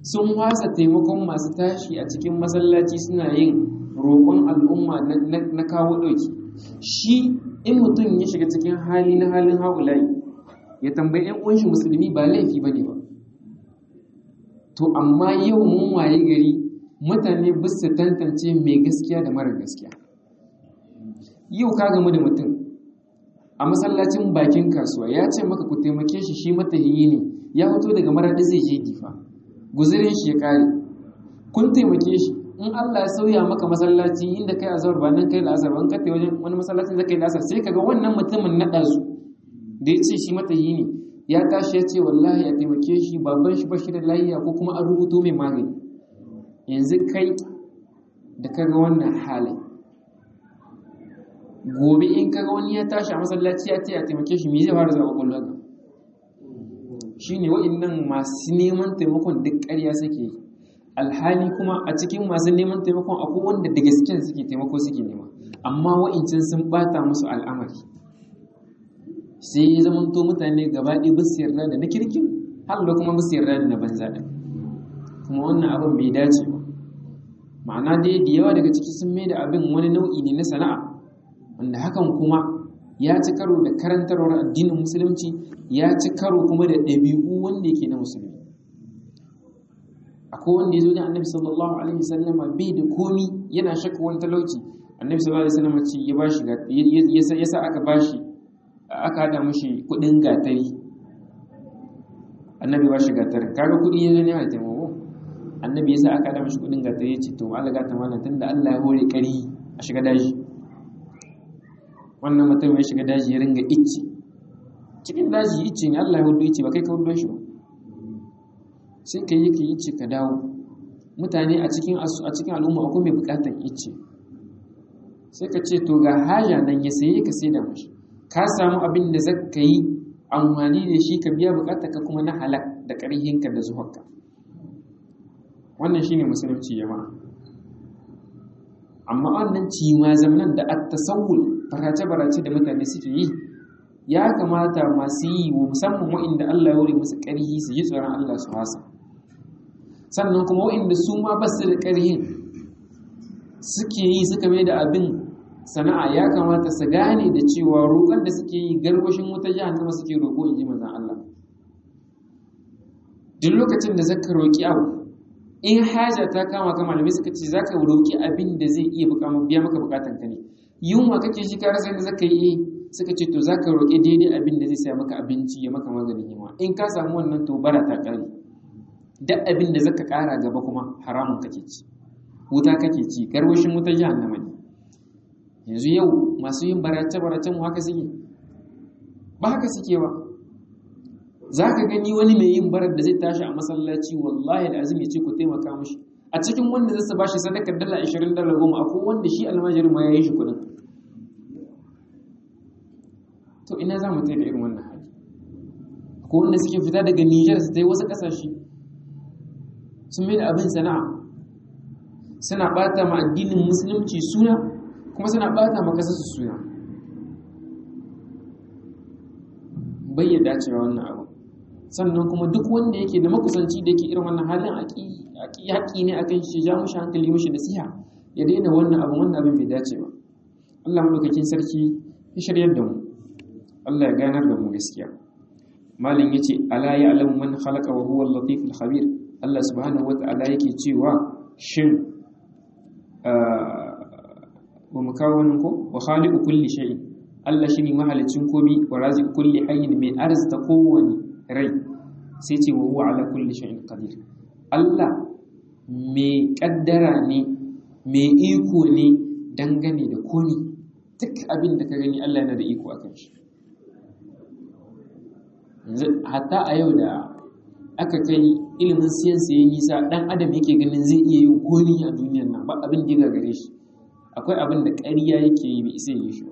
A: sun wasa taimakon masu tashi a cikin masallaci suna yin roƙon al'umma na kawo ɗauki shi in mutum ya shiga cikin hali na halin haulayi ya tambayi ‘yan ƙunshi musulmi ba laifi ba ne ba to amma yau mun waye gari mutane bisa tantance mai gaskiya da mara gaskiya yau ka gamu da mutum a masallacin bakin kasuwa ya ce maka ku taimake shi shi matahiyi ne ya fito daga maradi zai je difa guzurin shi ya kare kun taimake shi in Allah ya sauya maka masallaci inda kai azhar ba nan kai la'asar ba in ka wajen wani masallacin zai kai la'asar sai kaga wannan mutumin na ɗazu da ya ce shi matahiyi ne ya tashi ya ce wallahi a taimake shi baban shi bashi da lafiya ko kuma an rubuto mai magani yanzu kai da kaga wannan halin gobe in kaga wani ya tashi a masallaci ya ce a taimake shi me zai fara zama kullum shine wa'annan masu neman taimakon duk ƙarya suke yi alhali kuma a cikin masu neman taimakon akwai wanda da gaskiya suke taimako suke nema amma wa'incan sun bata musu al'amari sai ya zamanto mutane gaba ɗaya ba su yarda da na kirkin har da kuma ba su yarda da na banza ɗin kuma wannan abin bai dace ba ma'ana dai da yawa daga ciki sun mai da abin wani nau'i ne na sana'a wanda hakan kuma ya ci karo da karantarwar addinin musulunci ya ci karo kuma da ɗabi'u wanda yake na musulmi akwai wanda ya zo da annabi sallallahu alaihi wasallam bai da komi yana shakka wani talauci annabi sallallahu alaihi wasallam ce ya bashi ya sa aka bashi aka hada mashi kudin gatari annabi ba shi gatari kaga kudi ya ne a taimako annabi ya sa aka hada mashi kudin gatari ya ce to Allah gata mana tunda Allah ya hore kari a shiga daji wannan mutum ya shiga daji ya ringa icce cikin daji icce ne Allah ya hudu icce ba kai ka hudu shi ba sai ka yi ka yi icce ka dawo mutane a cikin a cikin al'umma akwai mai bukatar icce sai ka ce to ga haja nan ya saye ka sai da mashi ka samu abin da zaka yi amfani da shi ka biya bukatar ka kuma na halak da ƙarhinka da zuwarka wannan shine musulunci jama'a amma wannan cima zamanan da at-tasawul barace-barace da mutane suke yi ya kamata masu yi wa musamman wa'inda Allah ya wuri musu ƙarhi su yi tsoron Allah su hasa sannan kuma wa'inda su ma ba su da ƙarhin suke yi suka mai da abin sana'a ya kamata su gane da cewa roƙon da suke yi garwashin wuta jahannama suke roƙo in ji manzon Allah duk lokacin da zaka roƙi abu in haja ta kama ka malamai suka ce zaka roƙi abin da zai iya biya maka bukatan ka ne yunwa kake shi ka rasa yadda zaka yi suka ce to zaka roƙi daidai abin da zai saya maka abinci ya maka maganin yunwa in ka samu wannan to bara ta ƙare duk abin da zaka ƙara gaba kuma haramun kake ci wuta kake ci garwashin wutar jahannama ne yanzu yau masu yin barace-baracen mu haka suke ba haka suke ba za ka gani wani mai yin barar da zai tashi a masallaci wallahi da azumi ce ku taimaka mashi a cikin wanda zai sa bashi sadakar dala 20 dala goma akwai wanda shi almajirin ma ya yi shi kudin to ina za mu tai da irin wannan hali akwai wanda suke fita daga Nijar su tai wasu kasashe sun mai da abin sana'a suna bata ma addinin musulunci suna kuma suna bata ma kasar su suna bai dacewa wannan abu sannan kuma duk wanda yake da makusanci da yake irin wannan halin haƙi ne akan shi ja mushi hankali mushi nasiha ya daina wannan abu wannan abin bai dace ba Allah madaukakin sarki ya shiryar da mu Allah ya ganar da mu gaskiya malin yace ala ya'lamu man khalaqa wa huwa al-latif al-khabir Allah subhanahu wata'ala yake cewa shin wa mukawwanin ko wa khaliqu kulli shay'in Allah shine mahalicin komi wa raziqu kulli hayyin mai arzita kowani rai sai ce wa huwa ala kulli shay'in qadir Allah mai kaddara ne mai iko ne dangane da komi duk abin da ka gani Allah yana da iko akan shi hatta a yau da aka kai ilimin siyansa ya nisa dan adam yake ganin zai iya yin komi a duniyar nan ba abin da ya gare shi akwai abin da ƙarya yake yi bai isa yi shi ba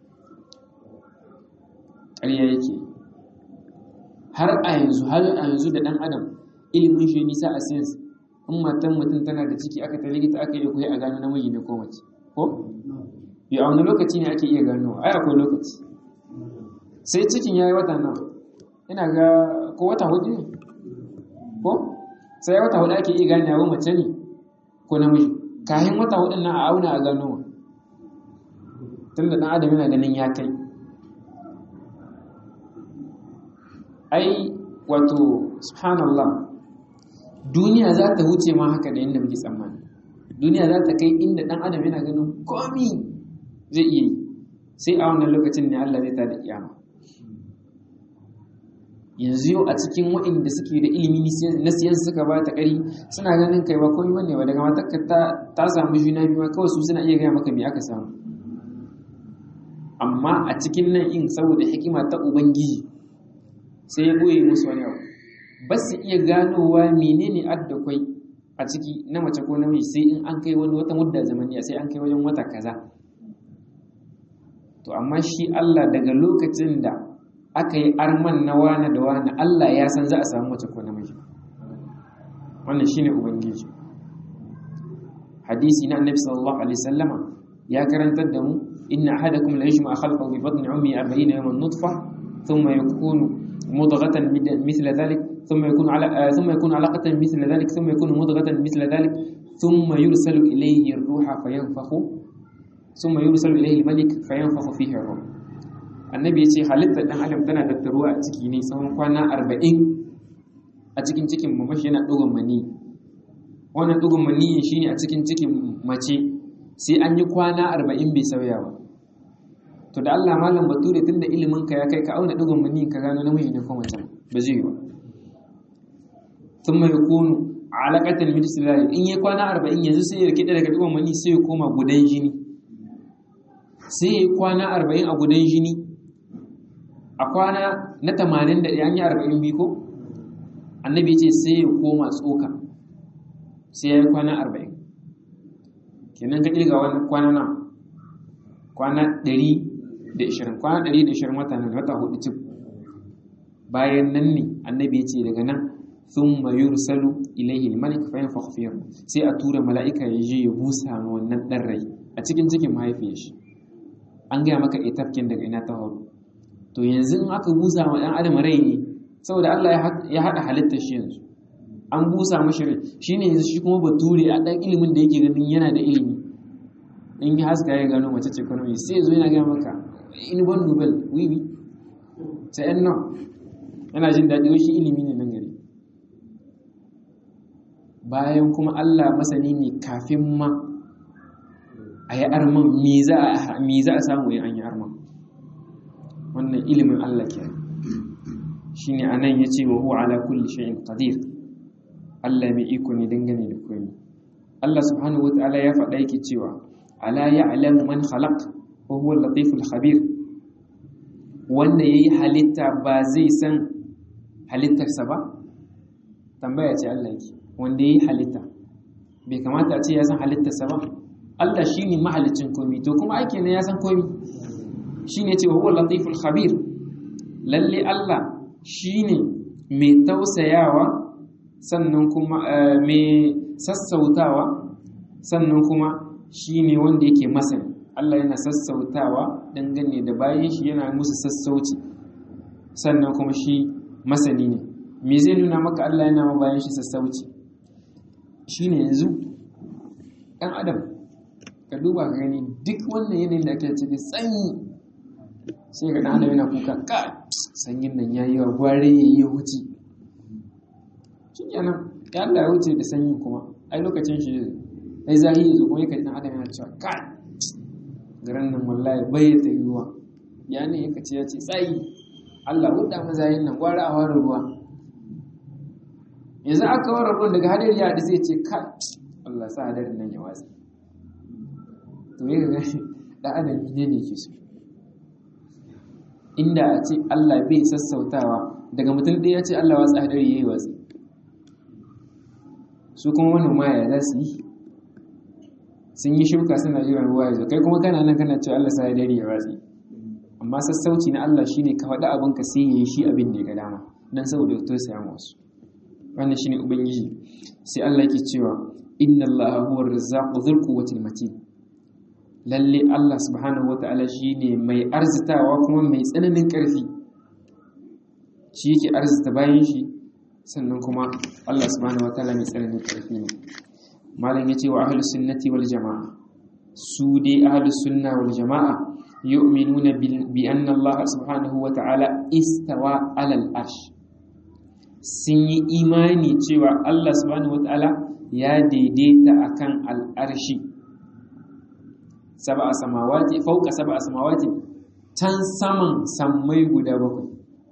A: ƙarya yake har a yanzu har a yanzu da ɗan adam ilimin shi nisa a science in matan mutum tana da ciki aka ta likita aka yi koyi a gano namiji ne ko mace ko ya a wani lokaci ne ake iya gano ai akwai lokaci sai cikin ya yi wata nawa ina ga ko wata hudu ne ko sai wata hudu ake iya gane wa mace ne ko namiji kayan wata hudun nan a auna a gano tun da ɗan adam yana ganin ya kai ai wato subhanallah duniya za ta wuce ma haka da yadda muke tsammani duniya za ta kai inda ɗan adam yana ganin komi zai iya yi sai a wannan lokacin ne Allah zai tada kiyama yanzu yau a cikin waɗanda suke da ilimi na siyan suka ba ta ƙari suna ganin kai ba komai bane ba daga matakka ta samu juna biyu kawai su suna iya gaya maka me aka samu amma a cikin nan in saboda hikima ta ubangiji sai ya boye musu wani abu ba su iya ganowa menene adda kwai a ciki na mace ko namiji sai in an kai wani wata mudda zamaniya sai an kai wajen wata kaza to amma shi Allah daga lokacin da aka yi arman na wane da wane Allah ya san za a samu mace ko namiji wannan shine ubangiji hadisi na annabi sallallahu alaihi wasallama ya karantar da mu inna ahadakum la yajma khalqahu bi batni ummi 40 yawman nutfa thumma yakunu mudghatan mithla dhalik ثم يكون على ثم يكون علقة مثل ذلك ثم يكون مضغة مثل ذلك ثم يرسل إليه الروح فينفخ ثم يرسل إليه الملك فينفخ فيه الروح annabi ya ce halittar ɗan adam tana tattaruwa a ciki ne tsawon kwana arba'in a cikin cikin mamashi yana ɗugun mani wannan ɗugun mani shi ne a cikin cikin mace sai an yi kwana arba'in bai sauya ba to da allah malam bature tun da ilimin ka ya kai ka auna ɗugun mani ka gano namiji ne ko mace ba zai yi ba sun mai kunu alaƙatan midisilari in yi kwana arba'in yanzu sai ya rikida daga ɗugun mani sai ya koma gudan jini sai ya yi kwana arba'in a gudan jini a kwana na tamanin da an yi arba'in biyu ko annabi ce sai ya koma tsoka sai ya yi kwana arba'in kenan ka ƙirga wani kwana na kwana ɗari da ishirin kwana ɗari da ishirin wata nan wata hudu cif bayan nan ne annabi ya ce daga nan sun mayur salu ilaihi malik fa yanfa sai a tura mala'ika ya je ya busa ma wannan ɗan rai a cikin cikin mahaifiyar shi an gaya maka etafkin daga ina ta faru to yanzu in aka busa wa ɗan adam rai ne saboda Allah ya haɗa halittar shi yanzu an busa mashi rai shi ne yanzu shi kuma bature a ɗan ilimin da yake ganin yana da ilimi in yi haska ya gano mace ce kwanan sai ya zo yana gaya maka in ban nobel wiwi sai yan nan yana jin daɗi shi ilimi ne nan gari bayan kuma Allah masani ne kafin ma a yi arman me za a samu yin an yi arman wannan ilimin Allah ke shi ne a nan ya ce wa huwa ala kulli shay'in qadir Allah mai iko ne dangane da komai Allah subhanahu wa ta'ala ya faɗa yake cewa ala ya'lamu man khalaq wa huwa al-latiful khabir wanda yayi halitta ba zai san halittarsa ba tambaya ce Allah yake wanda yayi halitta bai kamata a ce ya san halittarsa ba Allah shi ne mahalicin komi to kuma ake ne ya san komi shi ne cewa huwa latiful khabir lalle Allah shi ne mai tausayawa sannan kuma mai sassautawa sannan kuma shi ne wanda yake masani Allah yana sassautawa dangane da bayan shi yana musu sassauci sannan kuma shi masani ne me zai nuna maka Allah yana ma bayan shi sassauci shi ne yanzu ɗan adam ka duba ka gani duk wannan yanayin da ake ciki sanyi sai ga ɗan yana kuka ka sanyin nan ya yi wa gware ya yi wuce shi kenan ya Allah ya wuce da sanyin kuma ai lokacin shi ai zahi ya zo kuma yake ɗan adam yana cewa ka garin nan wallahi bai ta yiwuwa ya ne yaka ce ya ce tsayi Allah hudda mazayin nan gwara a ware ruwa yanzu aka ware ruwan daga hadari ya haɗu sai ce ka Allah sa hadarin nan ya watsi to yi ga da adam ne ne ke so inda a ce Allah bai sassautawa daga mutum ɗaya ya ce Allah watsa hadari ya yi watsi su kuma manoma ya za su yi sun yi shuka suna jiran ruwa ya zo kai kuma kana nan kana cewa Allah sa hadari ya watsi amma sassauci na Allah shine ka faɗi abin ka sai ya yi shi abin da ya ga dama dan saboda ya tausaya wasu wannan shine ubangiji sai Allah yake cewa inna Allah huwa ar-razzaqu dhul quwwati matin lalle Allah subhanahu wata'ala shine mai arzitawa kuma mai tsananin ƙarfi shi yake arzita bayan shi sannan kuma Allah subhanahu wataala mai tsananin karfi ne malam yace wa ahlus sunnati wal jamaa su dai ahlus sunna wal jamaa yu'minuna bi anna Allah subhanahu wataala istawa alal arsh sun yi imani cewa Allah subhanahu wataala ya daidaita akan al'arshi sab'a samawati fawqa sab'a samawati can saman sammai guda bakwai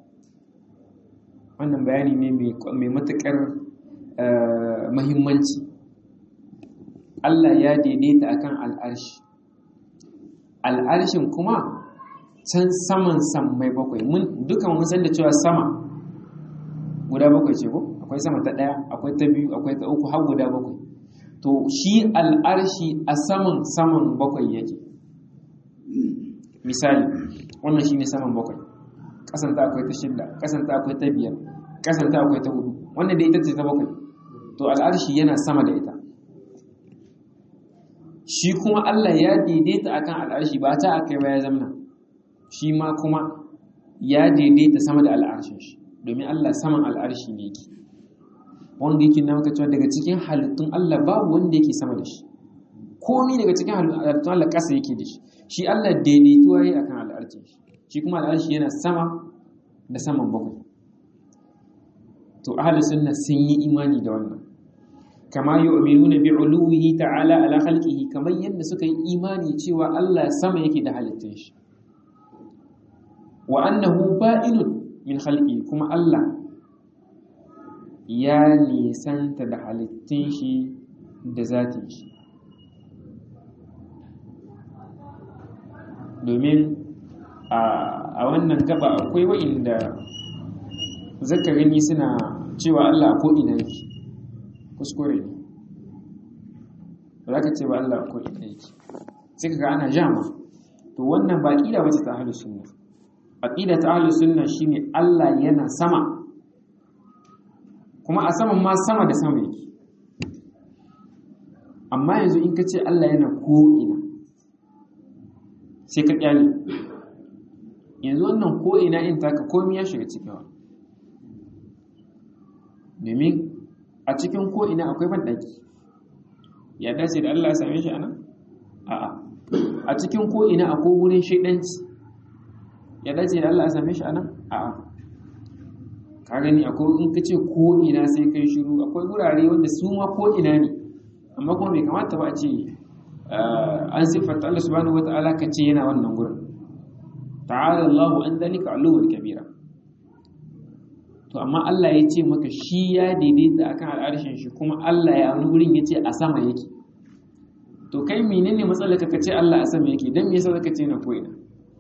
A: wannan bayani ne mai matuƙar mahimmanci Allah ya daidaita akan al'arshi al'arshin kuma can saman sammai bakwai mun dukan mun san da cewa sama guda bakwai ce ko akwai sama ta ɗaya akwai ta biyu akwai ta uku har guda bakwai to shi al'arshi a saman saman bakwai yake misali wannan shine saman bakwai kasanta akwai ta shidda kasanta akwai ta biyar kasanta akwai ta hudu wannan da ita ce ta bakwai to al'arshi yana sama da ita shi kuma Allah ya daidaita akan al'arshi ba ta akai ba ya zamna shi ma kuma ya daidaita sama da al'arshin shi domin Allah saman al'arshi ne yake wanda yake na maka cewa daga cikin halittun Allah babu wanda yake sama da shi komi daga cikin halittun Allah ƙasa yake da shi shi Allah daidaituwa yi akan al'arshin shi shi kuma al'arshi yana sama da saman bakwai to ahlus sunna sun yi imani da wannan kama yu'minuna bi uluwihi ta'ala ala khalqihi kamar yadda suka yi imani cewa Allah sama yake da halittun shi wa annahu ba'inun min khalqi kuma Allah ya nisanta da halittun shi da zatin shi domin a wannan gaba akwai wa'inda zaka gani suna cewa Allah ko ina yake kuskure ne ba za ka ce ba Allah ko ina yake sai ka ga ana jama to wannan ba ƙida wace ta ahlus sunna aqida ta ahlus sunna shine Allah yana sama kuma a saman ma sama da sama yake amma yanzu in ka ce Allah yana ko ina sai ka kyale yanzu wannan ko ina in taka komai ya shiga cikin wa domin a cikin ko ina akwai banɗaki ya dace da Allah ya same shi anan a'a a cikin ko ina akwai wurin shaidanci ya dace da Allah ya same shi anan a'a ka gani akwai in ka ce ko ina sai kai shiru akwai wurare wanda su ma ko ina ne amma kuma bai kamata ba a ce an siffanta Allah subhanahu wata'ala ka ce yana wannan gurin ta'ala Allahu an dalika aluwar kabira to amma Allah ya ce maka shi ya daidaita akan al'arshin shi kuma Allah ya wani gurin ya ce a sama yake to kai menene matsalar ka ce Allah a sama yake dan me yasa zaka ce na koina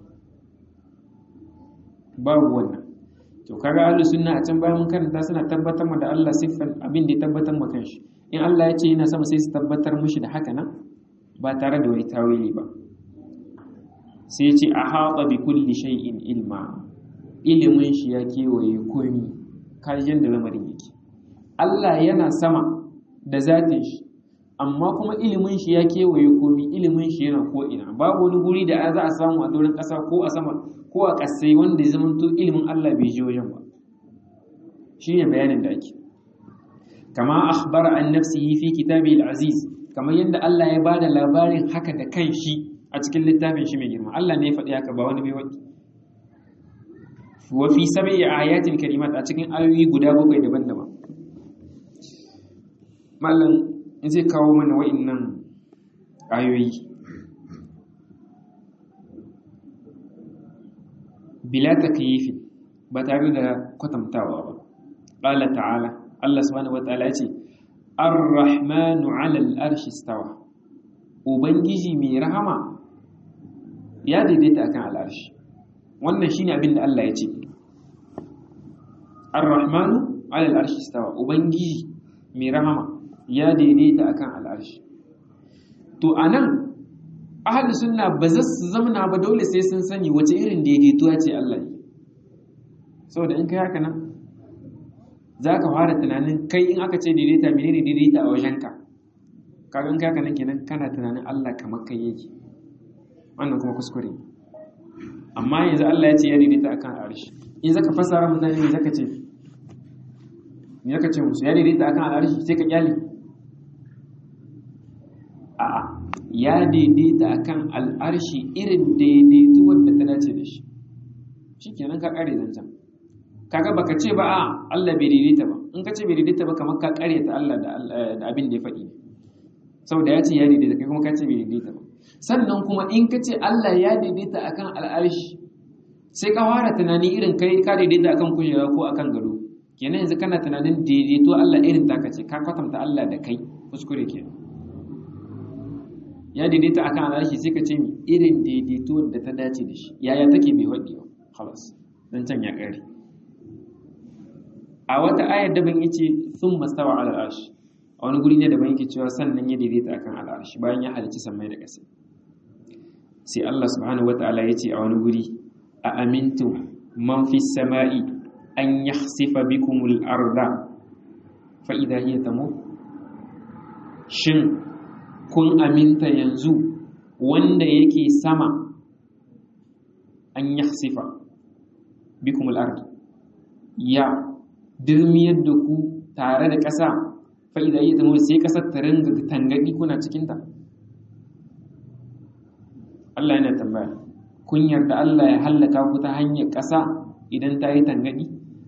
A: babu wannan to kaga ahlus sunna a can bayan mun karanta suna tabbatar da Allah siffan abin da ya tabbatar ma kanshi in Allah ya ce yana sama sai su tabbatar mishi da haka nan ba tare da wani tawili ba sai ce a haɗa bi kulli shay'in ilma ilimin shi ya kewaye komi kajin da lamarin yake Allah yana sama da zatin shi amma kuma ilimin shi ya kewaye komi ilimin shi yana ko'ina babu wani guri da za a samu a doron ƙasa ko a sama ko a ƙasai wanda ya zama ilimin Allah bai je wajen ba shi ne bayanin da ake kama akhbara an nafsihi fi kitabi al-aziz kamar yadda Allah ya bada labarin haka da kan shi a cikin littafin shi mai girma Allah ne ya faɗi haka ba wani bai wani wa fi sab'i ayatin karimat a cikin ayoyi guda bakwai daban-daban mallan in zai kawo mana wa'annan ayoyi bila takyifi ba tare da kwatantawa ba qala ta'ala Allah subhanahu wa ta'ala ya ce Ar-Rahmanu 'ala al-arshi istawa Ubangiji mai rahama ya daidaita akan al'arshi wannan shine abin da Allah ya ce Ar-Rahmanu 'ala al-arshi istawa Ubangiji mai rahama ya daidaita akan al'arshi to anan ahli sunna ba za su zamana ba dole sai sun sani wace irin daidaituwa ce Allah yi saboda in kai haka nan za ka fara tunanin kai in aka ce daidaita menene daidaita a wajenka kaga in kaka nan kenan kana tunanin Allah kamar kai yake wannan kuma kuskure amma yanzu Allah ya ce ya daidaita akan arshi in zaka fassara mutane ne zaka ce me yaka ce musu ya daidaita akan al'arshi sai ka kyale a'a ya daidaita akan al'arshi irin daidaitu wanda ta dace da shi shikenan ka kare zancen kaga baka ce ba a Allah bai daidaita ba in ka ce bai daidaita ba kamar ka kare ta Allah da abin da ya faɗi saboda ya ce ya daidaita kai kuma ka ce bai daidaita ba sannan kuma in ka ce Allah ya daidaita akan al'arshi sai ka fara tunani irin kai ka daidaita akan kujera ko akan gado kenan yanzu kana tunanin daidaito Allah irin taka ce ka kwatanta Allah da kai kuskure ke ya daidaita akan al'arshi sai ka ce mi irin daidaito da ta dace da shi yaya take bai waɗi ba halas dan can ya ƙare a wata ayar daban yace sun mastawa ala al'arshi a wani guri ne daban yake cewa sannan ya daidaita akan al'arshi bayan ya halicci sammai da ƙasa sai Allah subhanahu wataala yace a wani guri a amintu man fi sama'i an yakhsifa bikumul arda fa idha hiya tamur shin kun aminta yanzu wanda yake sama an yakhsifa bikumul arda ya dirmiyar da ku tare da ƙasa fa'ida yi zama sai ƙasar ta ringa tangaɗi kuna cikinta Allah yana tambaya kun yarda Allah ya hallaka ku ta hanyar ƙasa idan ta yi tangaɗi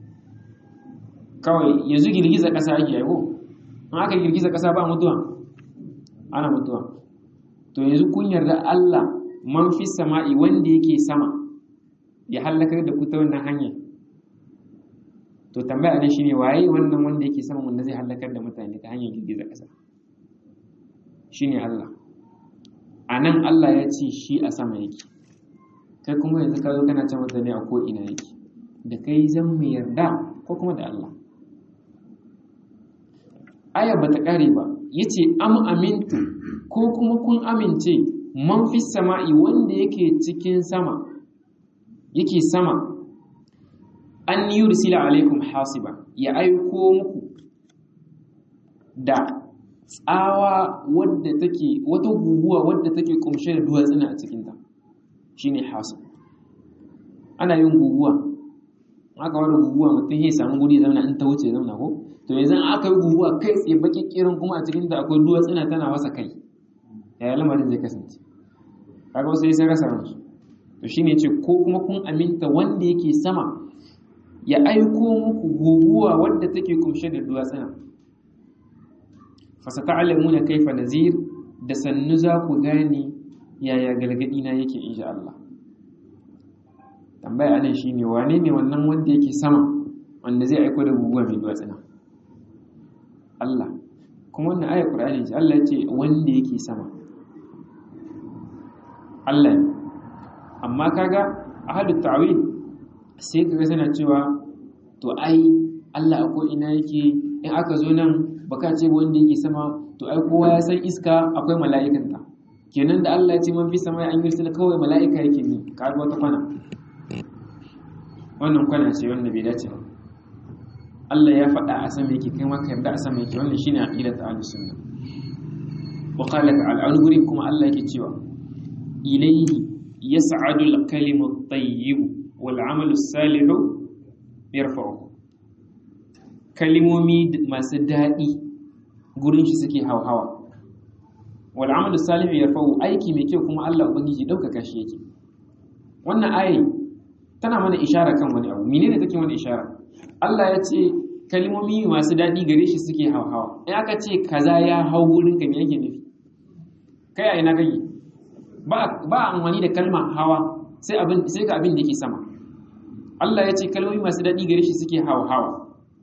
A: kawai yanzu girgiza ƙasa ake yago in aka girgiza ƙasa ba mutuwa ana mutuwa to yanzu kun yarda Allah man fi sama'i wanda yake sama ya hallakar da ku ta wannan hanyar to tambaya ne shine waye wannan wanda yake sama wanda zai halakar da mutane ta hanyar girgiza ƙasa shine Allah a nan Allah ya ce shi a sama yake kai kuma yanzu ka zo kana can mutane a ko'ina yake da kai zan mu yarda ko kuma da Allah aya ba ta ƙare ba ya ce am amintu ko kuma kun amince man fi sama'i wanda yake cikin sama yake sama an yursila alaikum hasiba ya aiko muku da tsawa wadda take wata guguwa wadda take kumshe da duwatsuna a cikinta shine hasib ana yin guguwa aka wani guguwa mutum ya samu guri zauna in ta wuce zauna ko to yanzu aka yi guguwa kai tsaye baki kirin kuma a cikinta akwai duwatsuna tana wasa kai yaya lamarin zai kasance kaga wasu sai rasa ransu to shine ce ko kuma kun aminta wanda yake sama ya aiko muku guguwa wadda take kumshe da duwatsuna fasata'lamuna kaifa nazir da sannu za ku gane yaya galgadi na yake insha Allah tambaya anan shine wane ne wannan wanda yake sama wanda zai aiko da guguwa mai duwatsuna Allah kuma wannan ayar Qur'ani ce Allah ya ce wanda yake sama Allah ne amma kaga ahadu ta'wil sai kaga suna cewa to ai Allah ko ina yake in aka zo nan baka ce wanda yake sama to ai kowa ya san iska akwai mala'ikanta kenan da Allah ya ce man fi sama an yi kawai mala'ika yake ni kaga wata kwana wannan kwana ce wanda bai dace ba Allah ya faɗa a sama yake kai maka yarda a sama yake wannan shine aqidat ahlus sunna wa qala ta'ala an gurin kuma Allah yake cewa ilayhi yas'adu al-kalimu at-tayyib wal 'amalu as-salihu yarfa'u kalimomi masu daɗi gurin shi suke hauhawa wal 'amalu as-salihu yarfa'u aiki mai kyau kuma Allah ubangiji ɗaukaka shi yake wannan ayi tana mana ishara kan wani abu menene take mana ishara Allah ya ce kalmomi masu daɗi gare shi suke hauhawa in aka ce kaza ya hau wurin ka me yake nufi kai a ina kake ba ba amfani da kalma hawa sai abin sai ga abin da yake sama Allah ya ce kalmomi masu daɗi gare shi suke hauhawa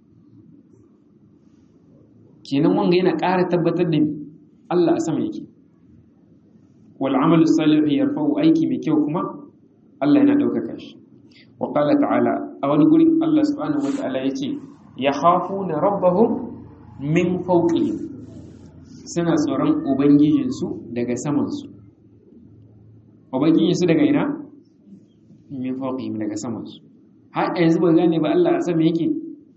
A: kenan wanga yana ƙara tabbatar da Allah a sama yake wal amalu salihu yarfa'u aiki mai kyau kuma Allah yana ɗaukaka shi wa qala ta'ala a wani gurin Allah subhanahu wa ta'ala yace yakhafuna rabbahum min fawqihim suna tsoron ubangijinsu daga samansu ubangijinsu daga ina min fawqihim daga samansu har yanzu ba gane ba Allah a sama yake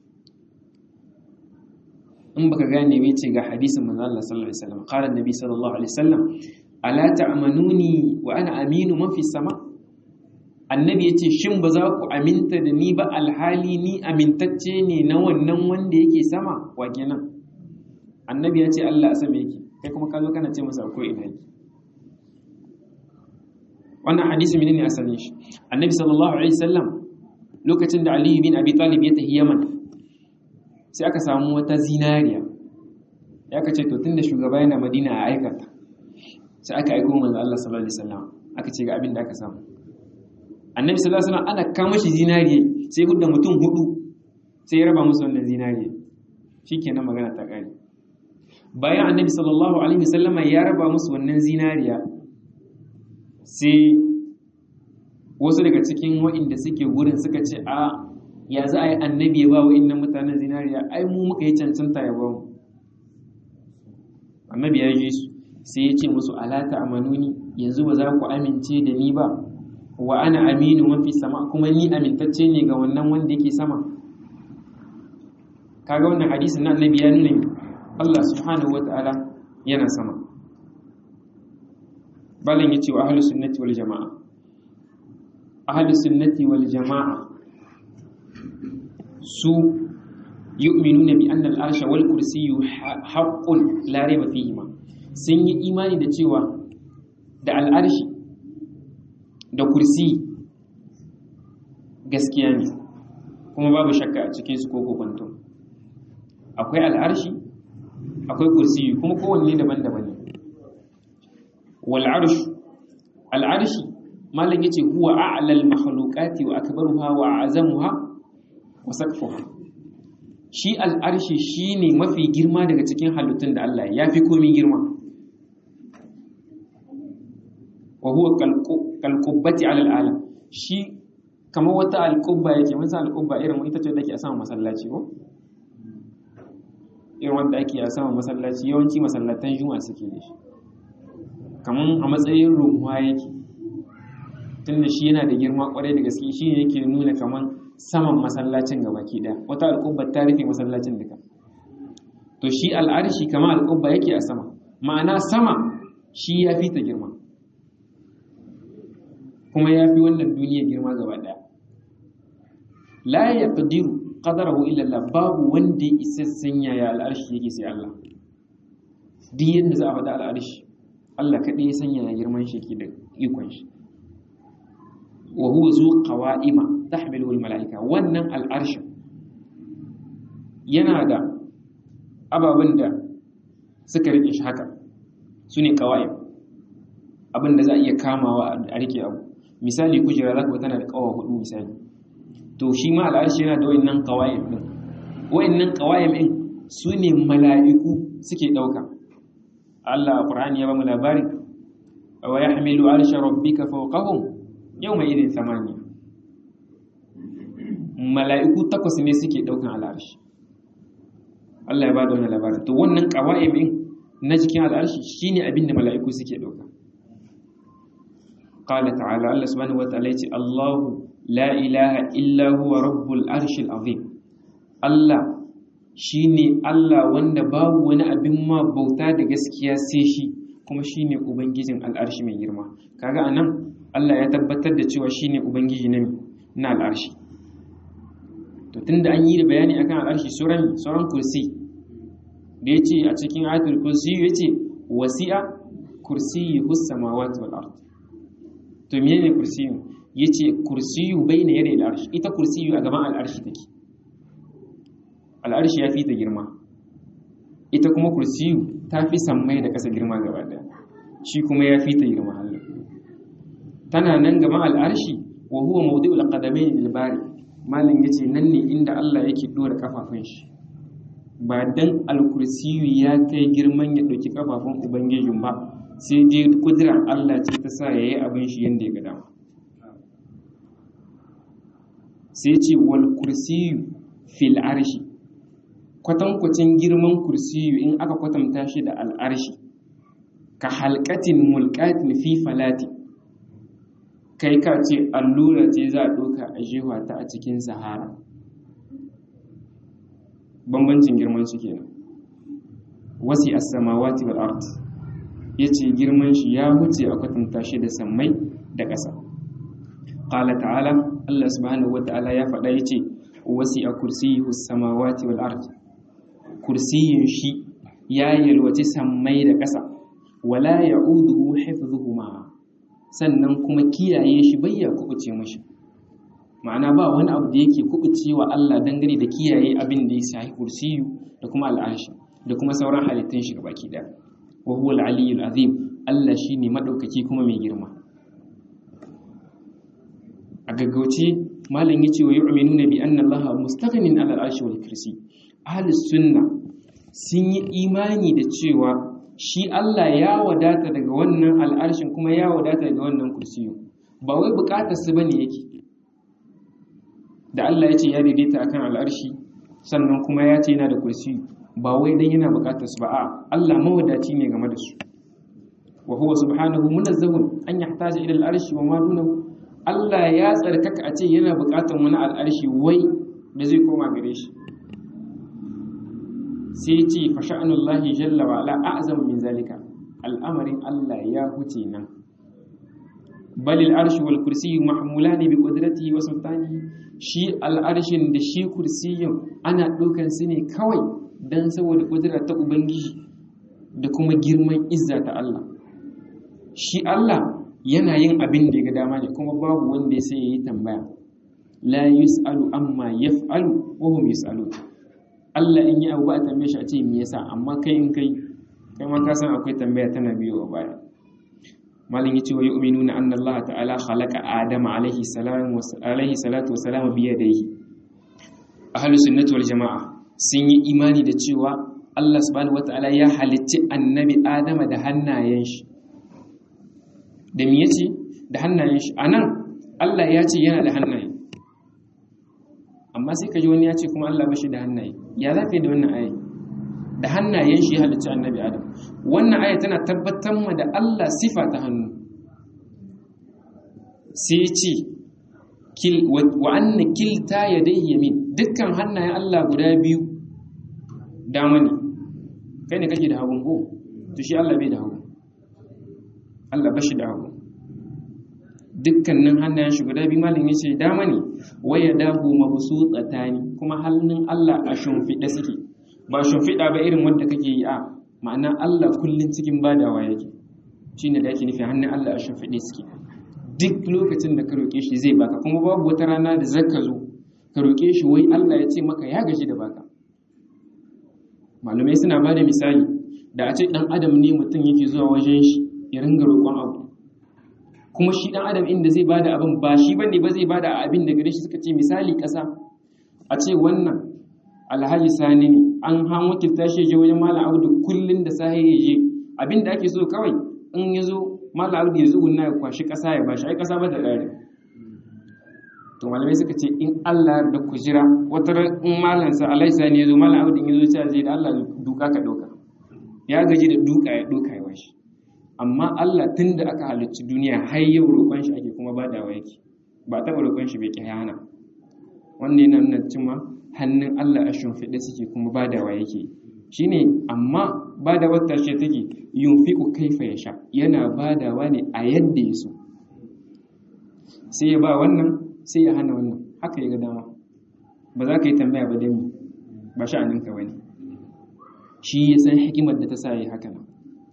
A: in baka gane bai ce ga hadisin manzo Allah sallallahu alaihi wasallam qala annabi sallallahu alaihi wasallam ala ta'manuni wa ana aminu man fi sama annabi ya ce shin ba za ku aminta da ni ba alhali ni amintacce ne na wannan wanda yake sama wa kenan annabi ya ce Allah a sama yake kai kuma ka zo kana ce masa ko ina yake wannan hadisi menene asalin shi annabi sallallahu alaihi wasallam lokacin da Ali bin Abi Talib ya tafi Yaman sai aka samu wata zinariya ya kace to tunda shugaba yana Madina a aikata sai aka aiko manzo Allah sallallahu alaihi wasallam aka ce ga abin da aka samu annabi sallallahu alaihi wasallam ana kama shi zinariye sai hudda mutum hudu sai ya raba musu wannan zinariye shikenan magana ta kare bayan annabi sallallahu alaihi wasallam ya raba musu wannan zinariya sai wasu daga cikin waɗanda suke wurin suka ce a ya za a yi annabi ya ba wa'innan mutanen zinariya ai mu muka yi cancanta ya ba mu annabi ya ji su sai ya ce musu alata amanuni yanzu ba za ku amince da ni ba wa ana aminu mafi sama kuma ni amintacce ne ga wannan wanda yake sama kaga wannan hadisin na annabi ya nuna Allah subhanahu wata'ala yana sama balan yace wa ahlus sunnati wal jamaa ahlus sunnati wal jamaa su yu'minuna bi anna al-arsha wal kursiyyu haqqun la rayba fihi ma sun yi imani da cewa da al'arshi da kursi gaskiya ne kuma babu shakka a cikin su ko kokonto akwai al'arshi akwai kursi kuma kowanne daban-daban ne wal arsh al arshi malam yace huwa a'la al makhluqati wa akbaruha wa a'zamuha wa saqfuha shi al arshi shine mafi girma daga cikin halittun da Allah ya fi komai girma wa huwa kalqubbati ala al alam shi kamar wata alqubba yake mun san alqubba irin ita ce da ke a sama masallaci ko irin wanda ake a sama masallaci yawanci masallatan juma'a suke da shi kamar a matsayin runwa yake tunda shi yana da girma kwarai da gaske shi ne yake nuna kamar saman masallacin gaba ki daya wata alƙubba ta rufe masallacin duka to shi al'arshi kamar alƙubba yake a sama ma'ana sama shi ya fi ta girma kuma ya fi wannan duniya girma gaba daya la yaqdiru qadarahu illa Allah babu wanda ya isa sanya ya al'arshi yake sai Allah duk yanda za a faɗa al'arshi Allah kaɗai ya sanya ya girman shi ke da ikon shi wa huwa zu qawa'ima tahmilu al mala'ika wannan al'arshin yana da ababen da suka rike shi haka su ne qawa'im abin da za a iya kamawa a rike abu misali kujera za ku tana da kawa hudu misali to shi ma al'arshi yana da wayannan qawa'im din wayannan qawa'im din su ne mala'iku suke dauka Allah a Qur'ani ya ba mu labari wa yahmilu arsha rabbika fawqahum yawma idin thamaniya mala'iku takwas ne suke daukan al'arshi Allah ya ba da wannan labari to wannan qawa'im din na cikin al'arshi shine abin da mala'iku suke dauka qala ta'ala Allah subhanahu wa ta'ala yace Allahu la ilaha illa huwa rabbul arshil azim Allah shine Allah wanda babu wani abin ma bauta da gaskiya sai shi kuma shine ubangijin al'arshi mai girma kaga anan Allah ya tabbatar da cewa shine ubangiji na na al'arshi to tunda an yi da bayani akan al'arshi sauran sauran kursi da yace a cikin ayatul kursi yace wasi'a kursiyyuhu samawati wal ard to menene kursiyu yace kursiyu bayna yadai al'arshi ita kursiyu a gaban al'arshi take al'arshi ya fi ta girma ita kuma kursiyu ta fi sammai da kasa girma gaba daya shi kuma ya fi ta girma Allah tana nan gaban al'arshi wa huwa mawdi'ul qadamayn lil bari malin yace nan ne inda Allah yake dora kafafun shi ba dan al-kursiyu ya kai girman ya dauki kafafun ubangijin ba sai dai kudirar Allah ce ta sa yayi abin shi yanda ya ga dama sai ce wal kursiyu fil arshi kwatankwacin girman kursiyu in aka kwatanta shi da al'arshi ka halkatin mulkatin fi falati kai ka ce allura ce za a ɗauka a jewa ta a cikin sahara bambancin girman su kenan wasi as-samawati wal ard yace girman shi ya huce a kwatanta shi da sammai da ƙasa qala ta'ala Allah subhanahu wata'ala ya faɗa yace wasi'a kursiyyu samawati wal ard kursiyin shi ya yalwaci sammai da ƙasa wala ya'uduhu hifdhuhuma sannan kuma kiyaye shi bayya kubuce mashi ma'ana ba wani abu da yake kubuce wa Allah dangane da kiyaye abin da ya shafi kursiyu da kuma al'arshi da kuma sauran halittun shi gabaki daya wa huwa al-aliyyul azim Allah shine madaukaki kuma mai girma a gaggauce malam yace wa yu'minuna bi anna Allah mustaghnin 'ala al-arshi wal kursi ahlus sunna sun yi imani da cewa shi Allah ya wadata daga wannan al'arshin kuma ya wadata daga wannan kursiyu ba wai bukatar su bane yake da Allah ya ce ya daidaita akan al'arshi sannan kuma ya ce yana da kursiyu ba wai dan yana bukatar su ba a Allah mawadaci ne game da su wa huwa subhanahu munazzahun an yahtaja ila al'arshi wa ma dunahu Allah ya tsarkaka a ce yana bukatar wani al'arshi wai da zai koma gare shi sai ce fa sha'anullahi jalla wa ala a'zam min zalika al'amarin Allah ya huce nan bal al'arshi wal kursiyyu mahmulani bi qudratihi wa sultanihi shi al'arshin da shi kursiyin ana ɗaukan su ne kawai dan saboda kudura ta ubangiji da kuma girman izza ta Allah shi Allah yana yin abin da ya ga dama ne kuma babu wanda ya sai yayi tambaya la yus'alu amma yaf'alu wa hum yus'alun Allah in yi abu ba a tambaye shi a ce me yasa amma kai in kai kai ma ka san akwai tambaya tana biyo a baya malin yace wa yu'minuna anna Allah ta'ala khalaqa Adama alaihi salam wa alaihi salatu wa salam bi yadayhi ahlus sunnati wal jamaa sun yi imani da cewa Allah subhanahu wa ta'ala ya halicci annabi Adama da hannayen shi da me yace da hannayen shi anan Allah ya ce yana da hannaye amma sai ka ji wani ya ce kuma Allah bashi da hannaye ya za ka yi da wannan aya da hannayen shi ya halicci annabi adam wannan aya tana tabbatar ma da Allah sifa ta hannu sai ce wa anna kilta yadayhi yamin dukkan hannayen Allah guda biyu dama ne kai ne kake da hagun ko to shi Allah bai da hagu Allah bashi da hagu dukkanin hannayen shi guda biyu malin yace dama ne waya dahu mabsutatani kuma hannun Allah a shimfiɗe suke ba shimfiɗa ba irin wanda kake yi a ma'ana Allah kullun cikin badawa yake shine da yake nufi hannun Allah a shimfiɗe suke duk lokacin da ka roƙe shi zai baka kuma babu wata rana da zaka zo ka roƙe shi wai Allah ya ce maka ya gaji da baka malumai suna ba da misali da a ce dan adam ne mutum yake zuwa wajen shi ya ringa roƙon abu kuma shi dan adam inda zai bada abin ba shi bane ba zai bada abin da gare shi suka ce misali kasa a ce wannan alhaji sani ne an han wakilta shi je wajen malam abdu kullun da sahi ya je abin da ake so kawai in ya zo malam abdu ya zugunna ya kwashi kasa ya bashi ai kasa ba da dare to malamai suka ce in Allah da ku jira wata in malam sa alhaji sani ya zo malam abdu ya zo ya ce da Allah duka ka doka ya gaji da duka ya doka ya bashi amma Allah tun da aka halicci duniya har yau roƙon shi ake kuma badawa yake ba taɓa roƙon shi bai hana wannan yana nuna cewa hannun Allah a shimfiɗe suke kuma badawa yake shine amma badawar tashe take yunfiqu kaifa yasha yana badawa ne a yadda ya so sai ya ba wannan sai ya hana wannan haka ya ga dama ba za ka yi tambaya ba dan ba sha'aninka bane shi ya san hikimar da ta sa yi haka nan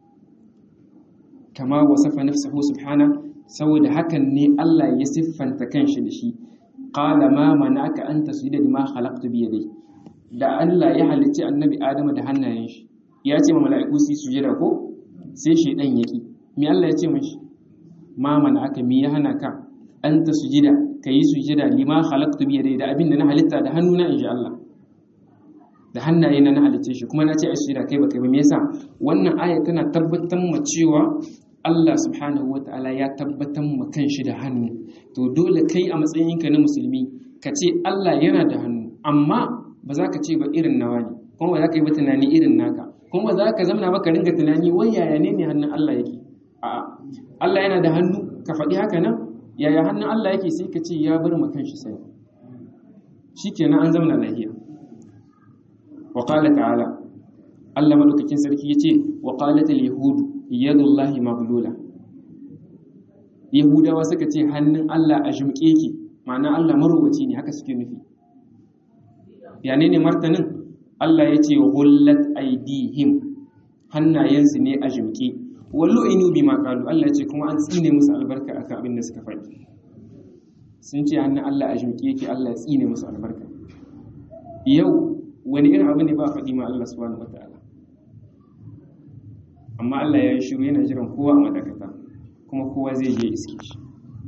A: kama wasafa nafsahu subhana saboda hakan ne Allah ya siffanta kanshi da shi qala ma manaka an tasjuda lima khalaqtu bi yadayhi da Allah ya halicci annabi Adamu da hannayen shi ya ce ma mala'iku su sujada ko sai shedan yaki me Allah ya ce mishi ma manaka me ya hana ka an tasjuda kai sujada lima khalaqtu bi yadayhi da abin da na halitta da hannuna insha Allah da hannaye na na halicce shi kuma na ce ai sujada kai ba kai ba me yasa wannan aya tana tabbatar mu cewa Allah subhanahu wa ta'ala ya tabbatar ma kanshi da hannu to dole kai a matsayinka na musulmi ka ce Allah yana da hannu amma ba za ka ce ba irin nawa ne kuma ba za ka yi ba tunani irin naka kuma ba za ka zamana ba ka ringa tunani wai yaya ne ne hannun Allah yake a'a Allah yana da hannu ka faɗi haka nan yaya hannun Allah yake sai ka ce ya bar ma kanshi sai shikenan an zamana lafiya wa qala ta'ala Allah madaukakin sarki yace wa qalat al-yahudu yadullahi maglula yahudawa suka ce hannun Allah a jumke ki ma'ana Allah marowaci ne haka suke nufi yane ne martanin Allah ya ce hullat aidihim hannayensu ne a jimke wallo inu bi maqalu Allah ya ce kuma an tsine musu albarka akan abin da suka faɗi sun ce hannun Allah a jimke yake Allah ya tsine musu albarka yau wani irin abu ne ba faɗi ma Allah subhanahu wataala amma Allah ya yi shiru yana jiran kowa a madakata kuma kowa zai je iske shi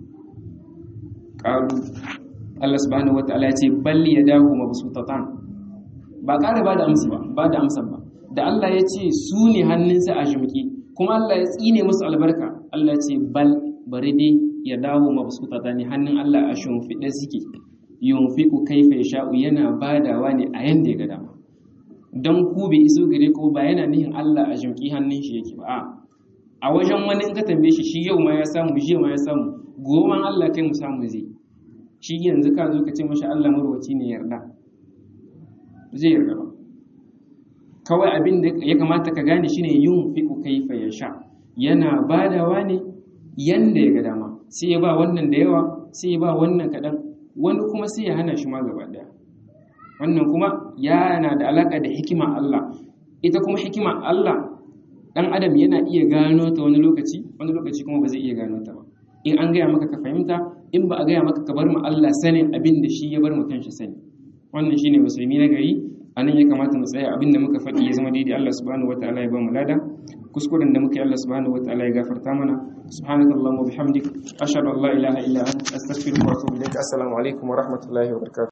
A: qalu Allah subhanahu wataala ya ce balli yadahu mabsutatan ba ƙara ba da amsa ba ba da amsa ba da Allah ya ce su ne hannunsa a jimki kuma Allah ya tsine musu albarka Allah ya ce bal bari dai ya dawo mabsuta ta ne hannun Allah a shimfiɗe suke yunfiku kaifa yasha'u yana badawa ne a yanda ya ga dama dan ku bai iso gare ko ba yana nihin Allah a jimki hannun shi yake ba a a wajen wani in ka tambaye shi shi yau ma ya samu jiya ma ya samu goman Allah kai mu samu zai shi yanzu ka zo ka ce mashi Allah marwaci ne yarda zai yarda ba kawai abin da ya kamata ka gane shine yin fiku kaifa ya sha yana badawa ne yanda ya ga dama sai ya ba wannan da yawa sai ya ba wannan kaɗan wani kuma sai ya hana shi ma gaba ɗaya wannan kuma yana da alaka da hikima Allah ita kuma hikima Allah dan adam yana iya gano ta wani lokaci wani lokaci kuma ba zai iya gano ta ba in an gaya maka ka fahimta in ba a gaya maka ka bar mu Allah sanin abin da shi ya bar mu kanshi sani wannan shine musulmi na gari anan ya kamata mu tsaya abin da muka faɗi ya zama daidai Allah subhanahu wataala ya ba mu lada kuskuren da muka yi Allah subhanahu wataala ya gafarta mana subhanaka allahumma bihamdik ashhadu an la ilaha illa anta astaghfiruka wa atubu ilaik assalamu alaikum wa rahmatullahi wa barakatuh